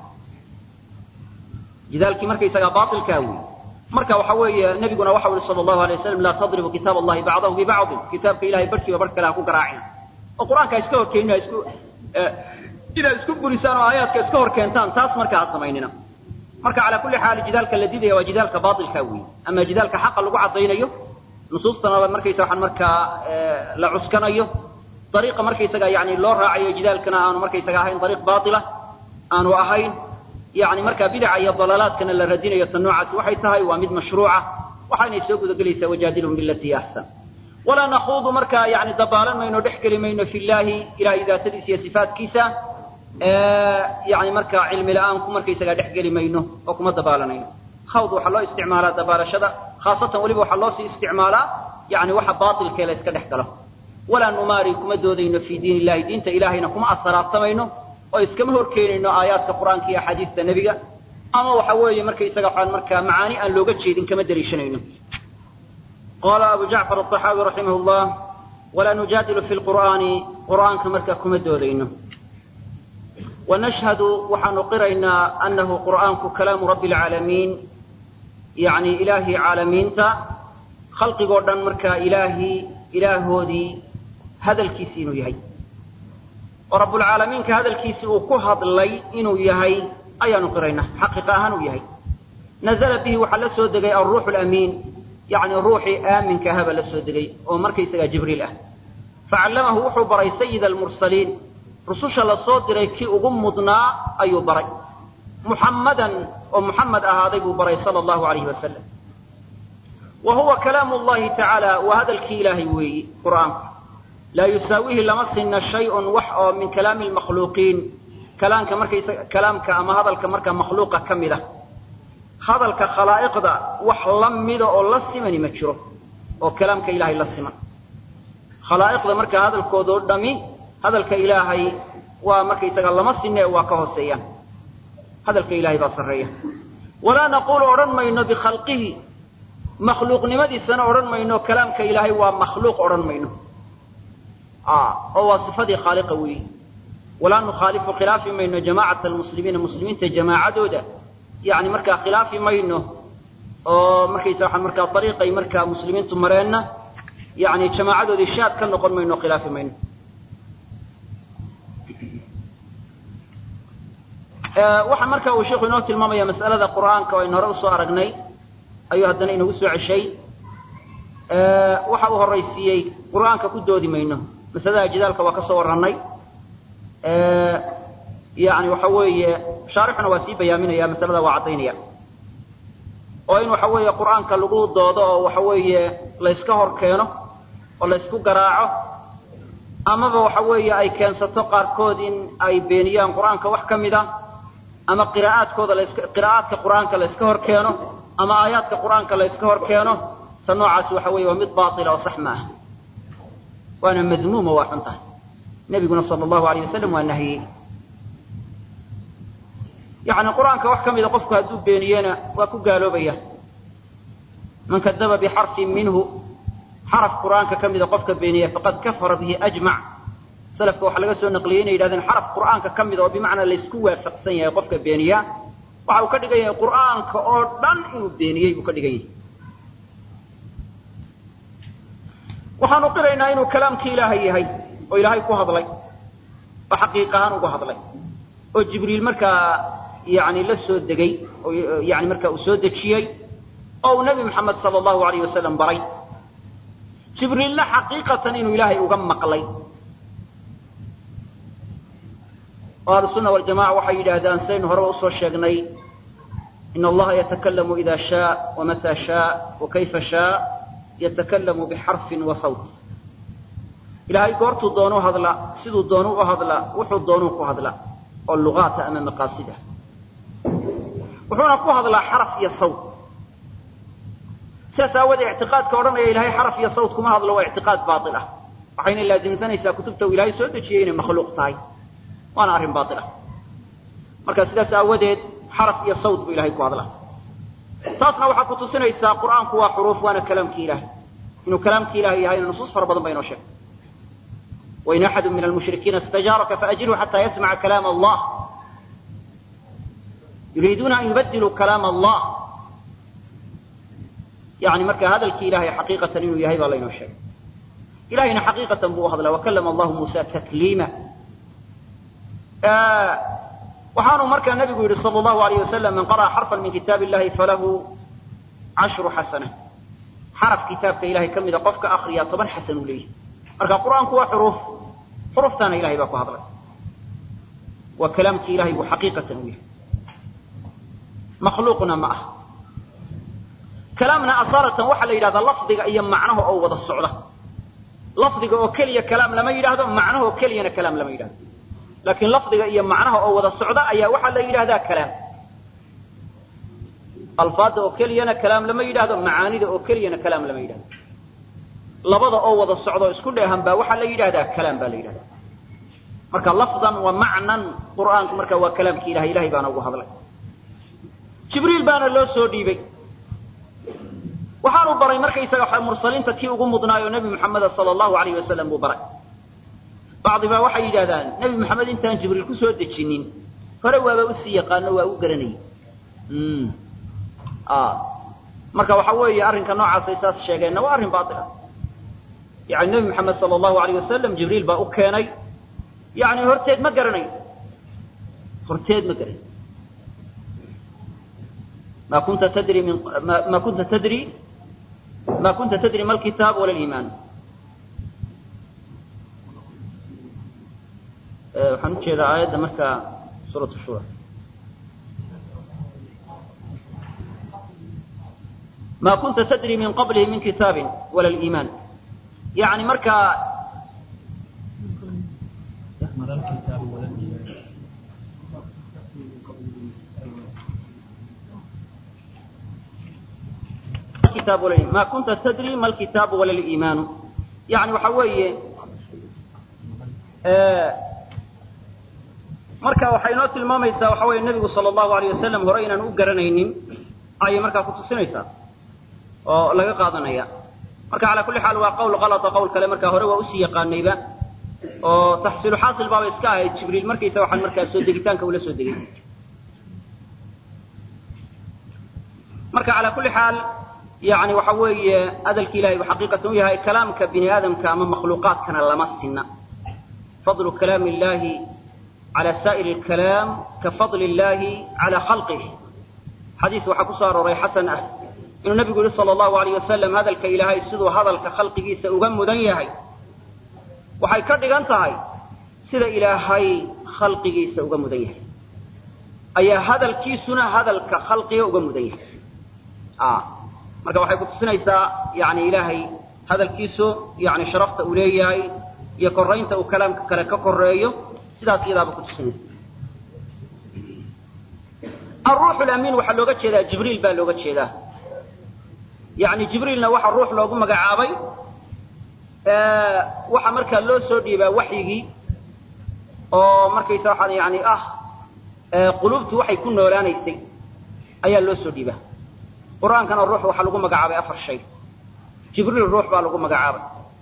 Speaker 1: jidaalkii markaysagaa baailkaa wey marka waxa weeye nabiguna waxa uri sala allahu alay waslam laa tadribu kitaab allahi bacdahu bibacdin kitaabka ilahay barhkiiba barh kale ha ku garaacin oo qur-aanka iska horkeenina isku inaad isku burisaan oo aayaadka iska hor keentaan taas marka ha samaynina marka calaa kulli xaal jidaalka la didaya waa jidaalka baailkaa wey ama jidaalka xaqa lagu caddaynayo nusuustana markaysa waxaan markaa la cuskanayo dariiqa markaysaga yani loo raacayo jidaalkana aanu markaysaga ahayn dariiq baatila aanu ahayn yani markaa bidaca iyo dalaalaadkana la radinayo ta noocaasi waxay tahay waa mid mashruuca waxaynay soo gudagelaysaa wajaadilhum bilatii axsan walaa nakuudu markaa yani dabaalan mayno dhex geli mayno fi llahi ilahay daatadiisa iyo sifaatkiisa yani markaa cilmi la-aan ku markaysagaa dhex geli mayno oo kuma dabaalanayno khawd waxaa loo isticmaalaa dabaalashada khaasatan weliba waxaa loo sii isticmaalaa yani waxa baatilkee la iska dhex galo walaa numaari kuma doodayno fii diin illahi diinta ilahayna kuma asaraabtamayno oo iskama horkeenayno aayaadka qur-aanka iyo axaadiista nebiga ama waxa weeye markaysaga waxaan markaa macaani aan looga jeedin kama daliishanayno qaala abu jacfar aلطaxaawi raximah llah walaa nujaadilu fi lqur'aani qur'aanka markaa kuma doodayno wanashhadu waxaanu qiraynaa anahu qur'aanku kalaamu rabbi اlcaalamiin yani ilaahii caalamiinta khalqigoo dhan markaa ilaahii ilaahoodii hadalkiisi inuu yahay oo rabbulcaalamiinka hadalkiisi uu ku hadlay inuu yahay ayaanu qiraynaa xaqiiqa ahaan uu yahay nazla bihi waxaa la soo degay alruuxu lamiin yani ruuxii aaminka ahaa baa la soo degay oo markaysagaa jibriil ah facallamahu wuxuu baray sayida almursaliin rususha la soo diray kii ugu mudnaa ayuu baray muxammadan oo muxamed ahaaday buu baray sala allahu alayhi wasalam wa huwa kalaamu llahi tacaala waa hadalkii ilaahay weeyi qur'aanku laa yusaawihi lama sinna shay-un wax oo min kalaami lmakhluuqiin kalaamka markaysa kalaamka ama hadalka markaa makhluuqa ka mid ah hadalka khalaa'iqda wax la mida oo la simani ma jiro oo kalaamka ilaahay la siman khalaa'iqda markaa hadalkoodoo dhami hadalka ilaahay waa markaysaga lama sinne waa ka hooseeyaan hadalka ilahay baa sarreeya walaa naquulu odhan mayno bikhalqihi makhluuqnimadiisana odhan mayno kalaamka ilaahay waa makhluuq odhan mayno oo waa sifadii khaaliqa weeyi walaa nukhaalifu khilaafi mayno jamaacata almuslimiina muslimiinta jamaacadooda yani markaa khilaafi mayno oo markaysa waxaa markaa ariiqay markaa muslimiintu mareenna yani jamaacadoodii shaad ka noqon mayno khilaafi mayno waxaa marka uu sheikhu inoo tilmaamaya mas'alada qur'aanka oo aynu hore usoo aragnay ayuu haddana inagu soo ceshay waxa uu horaysiiyey qur'aanka ku doodi mayno masalada jidaalka waa ka soo warranay yani waxa weeye shaarixuna waa sii bayaaminaya masalada waa caddaynaya oo in waxa weeye qur'aanka lagu doodo oo waxa weeye layska hor keeno oo laysku garaaco amaba waxa weeye ay keensato qaarkood in ay beeniyaan qur'aanka wax ka mid a ama qiraa'aadkooda laska qiraa'aadka qur'aanka layska hor keeno ama aayaadka qur'aanka layska hor keeno ta noocaasi waxa weeye waa mid baatila oo sax ma ah waana madmuuma waa xun tahay nebiguna sala allahu alayh wasalam waa nahiyey yani qur'aanka wax ka mida qofku hadduu beeniyena waa ku gaaloobaya man kadaba bixarfin minhu xaraf qur'aanka ka mida qofka beeniya faqad kafara bihi ajmac salafka waxaa laga soo naqliyey inay yidhahdeen xaraf qur'aanka ka mida oo bimacnaa laysku waafaqsan yahay qofka beeniya waxa uu ka dhigan yahay qur'aanka oo dhan inuu beeniyey buu ka dhigan yahay waxaanu qiraynaa inuu kalaamkii ilaahay yahay oo ilaahay ku hadlay oo xaqiiq ahaan ugu hadlay oo jibriil markaa yani la soo degay oo yani markaa uu soo dejiyey oo uu nebi moxamed sala allahu alayh wasalam baray jibriilna xaqiiqatan inuu ilaahay uga maqlay oo ahlusunna waljamaca waxay yidhaahdaan sidaynu horeba usoo sheegnay in allaha yatakalamu ida shaa wamata shaa wakayfa shaa yatakalamu bixarfin wa sawt ilaahay goortuu doonu hadla siduu doonu u hadla wuxuu doonuu ku hadla oo lugaata ama maqaasida wuxuuna ku hadlaa xaraf iyo sawt sidaas aawoodee ictiqaadka odhanaya ilahay xaraf iyo sawt kuma hadlo waa ictiqaad baail ah waxayna laasimsanaysaa kutubta uu ilaahay soo dejiyey inay makhluuq tahay waana arrin baail ah marka sidaas aawadeed xaraf iyo sawt buu ilahay ku hadlaa taasna waxaa ku tusinaysaa qur'aanku waa xuruuf waana kalaamkii ilahay inuu kalaamkii ilahay yahayna nusuus fara badan ba inoo sheegay wain axadu min almushrikiina istajaaraka faajirhu xataa yasmaca kalaam allah yuriiduuna an yubadiluu kalaam allah yani marka hadalkii ilahay xaqiiqatan inuu yahay baa laynoo sheegay ilahayna xaqiiqatan buu u hadlaa wakalama allahu muusa takliima waxaanu markaa nabigu yihi sal allahu alayh wasalam man qara'a xarfan min kitaab illahi falahu cashru xasana xaraf kitaabka ilahay ka mida qofka akriya toban xasan uu leeyahay marka qur'aanku waa xuruuf xuruuftaana ilahay baa ku hadlay waa kalaamkii ilahay buu xaqiiqatan u yahay makhluuqna ma ah kalaamna asaaratan waxaa la yidhahdaa lafdiga iyo macnaha oo wada socda lafdiga oo keliya kalaam lama yidhaahdo macnaha oo keliyana kalaam lama yidhahdo laakiin lafdiga iyo macnaha oo wada socda ayaa waxaa la yidhahdaa kalaam alfaadda oo keliyana kalaam lama yidhaahdo macaanida oo keliyana kalaam lama yidhahdo labada oo wada socda oo isku dheehan baa waxaa la yidhahdaa kalaam baa la yidhahdaa marka lafdan wa macnan qur'aanku marka waa kalaamkii ilahay ilahay baana ugu hadlay jibriil baana loo soo dhiibay waxaanu baray markaysaga mursaliinta kii ugu mudnaayoo nebi moxameda sala allahu alayh wasalam buu baray bacdi baa waxay yidhahdaan nebi moxamed intaan jibriil ku soo dejinin hore waaba usii yaqaano waa u garanayay marka waxa weeye arrinka noocaasay saas sheegeenna waa arrin baail ah yani nebi moxamed sala allahu alayh wasalam jibriil baa u keenay yani horteed ma garanayo horteed ma garanayo ma kunta tadri min ma kunta tadri ma kunta tadri ma alkitaab wala liimaan waxaan ujeedaa aayadda markaa suuratu shura ma kunta tadri min qablihi min kitaabin wala liimaan yani markaa ma kunta tadri ma alkitaabu wala liimaanu yani waxa weeye marka waxay inoo tilmaamaysaa waxa weeye nebigu sala allahu alayh wasalam hore inaan u garanaynin ayay markaa kutusinaysaa oo laga qaadanaya marka calaa kulli xaal waa qowl kalata qowl kale markaa hore waa usii yaqaanayba oo taxsiilu xaasil baaba iska ahayd jibriil markaysa waxaan markaa soo degitaanka ula soo degay marka calaa kulli xaal yani waxa weeye hadalki ilahay bu xaqiiqatan u yahay kalaamka bini aadamka ama makhluuqaadkana lama sinna fadlu kalaami illahi cala saa'iri alkalaam ka fadli illahi cala khalqih xadiis waxaa ku soo arooray xasan ah inuu nabigu yihi sala allahu alayh wasalam hadalka ilaahay siduu hadalka khalqigiisa uga mudan yahay waxay ka dhigan tahay sida ilaahay khalqigiisa uga mudan yahay ayaa hadalkiisuna hadalka khalqiga uga mudan yahay marka waxay kutusinaysaa yani ilaahay hadalkiisu yani sharafta uu leeyahay iyo koraynta uu kalaamka kale ka koreeyo sidaas iyadaaba kutusinaysa aruuxu lamiin waxaa looga jeedaa jibriil baa looga jeedaa yani jibriilna waxaa ruux loogu magacaabay waxaa markaa loo soo dhiibaa waxyigii oo markaysa waxaan yani ah quluubtu waxay ku noolaanaysay ayaa loo soo dhiibaa qur-aankana ruux waxaa lagu magacaabay afar shay jibriil ruux baa lagu magacaabay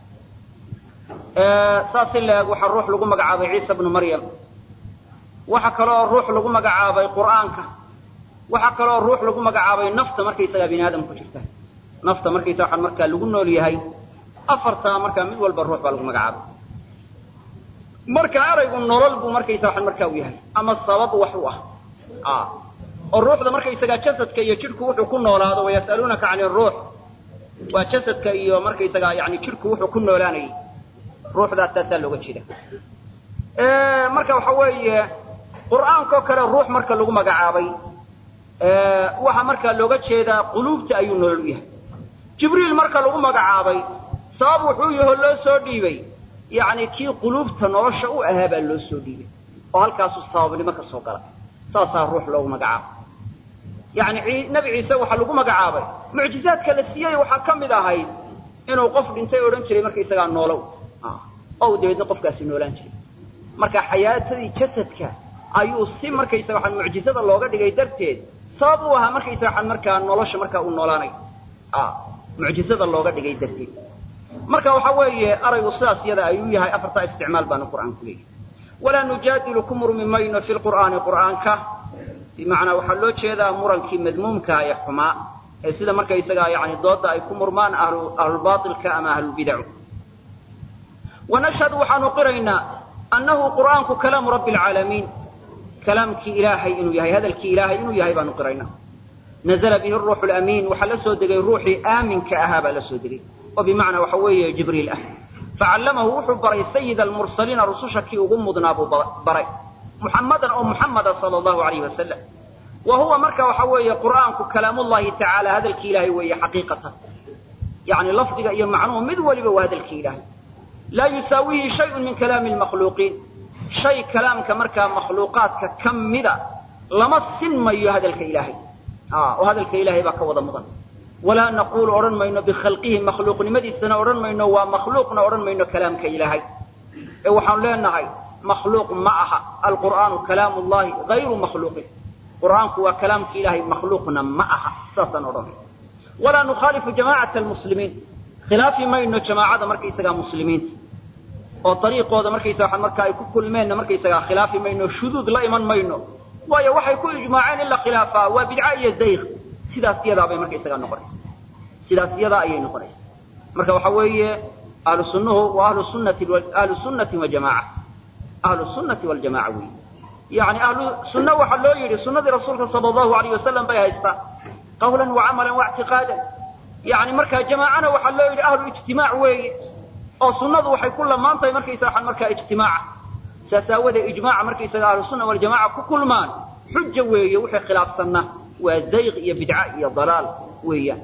Speaker 1: saas in laeg waxaa ruux lagu magacaabay ciisa bnu maryam waxa kaloo ruux lagu magacaabay qur'aanka waxaa kaloo ruux lagu magacaabay nafta markaysagaa bini aadam ku jirta nafta markaysa waxaan markaa lagu nool yahay afartaa markaa mid walba ruux baa lagu magacaabay marka eraygu nolol buu markaysa waxaan markaa u yahay ama sabab wax u ah oo ruuxda markaysagaa jasadka iyo jidhku wuxuu ku noolaado wayas'aluunaka cani ruux waa jasadka iyo markaysagaa yani jidhku wuxuu ku noolaanayay ruuxdaas taasaa looga jeeda marka waxa weeye qur'aankoo kale ruux marka lagu magacaabay waxaa markaa looga jeedaa quluubta ayuu nolol u yahay jibriil marka lagu magacaabay sabab wuxuu yaho loo soo dhiibay yacni kii quluubta nolosha u ahaa baa loo soo dhiibay oo halkaasuu sababnimo ka soo galay saasaa ruux loogu magacaabay yacni nebi ciise waxaa lagu magacaabay mucjizaadka la siiyey waxaa ka mid ahayd inuu qof dhintay odhan jiray markaysagaa noolow oo dabeedna qofkaasi noolaan jiray marka xayaatadii jasadka ayuu si markaysaga waxaan mucjizada looga dhigay darteed sabab u ahaa markaysaga waxaan markaa nolosha markaa uu noolaanay mucjizada looga dhigay darteed marka waxa weeye araygu sidaas yada ayuu yahay afartaa isticmaal baanu qur'aan ku leeyahay walaa nujaadilu ku murmi mayno fi lqur'aani qur'aanka bimacnaa waxaa loo jeedaa murankii madmuumka ee xumaa ee sida markaysagaa yani dooda ay ku murmaan ahlulbailka ama ahlulbidacu wanashhadu waxaanu qiraynaa annahu qur'aanku kalaamu rabbi alcaalamiin kalaamkii ilaahay inuu yahay hadalkii ilaahay inuu yahay baanu qiraynaa nazla bihi ruuxu lamiin waxaa la soo degay ruuxii aaminka ahaa baa la soo degay oo bimacnaa waxa weeye jibriil ah facallamahu wuxuu baray sayida almursaliina rususha kii ugu mudnaa buu baray muxamadan oo muxamada sala allahu alayhi wasalam wa huwa marka waxa weeye qur'aanku kalaamullahi tacaala hadalkii ilaahay weeye xaqiiqatan yani lafdiga iyo macnuhu mid waliba waa hadalkii ilaahay laa yusaawihi shayun min kalaami lmakhluuqiin shay kalaamka markaa makhluuqaadka ka mida lama sinmayo hadalka ilaahay oo hadalka ilaahay baa ka wada mudan walaa naquulu odhan mayno bikhalqihi makhluuqnimadiisana odhan mayno waa makhluuqna odhan mayno kalaamka ilaahay ee waxaanu leenahay makhluuq ma aha alqur'aanu kalaamu llahi hayru makhluuqin qur'aanku waa kalaamka ilaahay makhluuqna ma aha saasaan odhanay walaa nukhaalifu jamaacata almuslimiin khilaafi mayno jamaacada markaysagaa muslimiinta oo dariiqooda markaysaga marka ay ku kulmeenna markaysagaa khilaafi mayno shuduud la iman mayno waayo waxay ku ijmaaceen in la khilaafaa waa bidca iyo dayq sidaas yadaa bay markaysagaa noqonaysa sidaas yadaa ayay noqonaysa marka waxa weeye ahlu sunnuhu waa ahlu sunnati ahlu sunnati wa jamaaca ahlu sunnati waljamaca weeye yani ahlu sunna waxaa loo yidhi sunnadii rasuulka sala allahu alayh wasalam bay haystaan qawlan wa camalan wa ictiqaadan yani markaa jamaacana waxaa loo yidhi ahlu ijtimaac weeye oo sunnadu waxay ku lamaan tahay markaysa waxaan markaa ijtimaaca saas aawadee ijmaaca markaysaga ahlu sunna waljamaca ku kulmaan xuja weeye wixii khilaafsanna waa dayq iyo bidca iyo dalaal weeyaan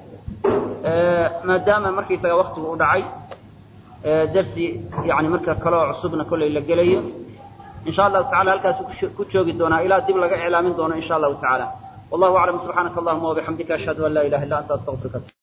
Speaker 1: maadaama markaysaga waktigu u dhacay darsi yani marka kaloo cusubna kollay la gelayo insha allahu tacala halkaas ku joogi doonaa ilaa dib laga iclaamin doono insha allahu tacaala wallahu aclam subxaanaka allahuma wabixamdika ashhadu an laa ilaha illa anta astaqfiruka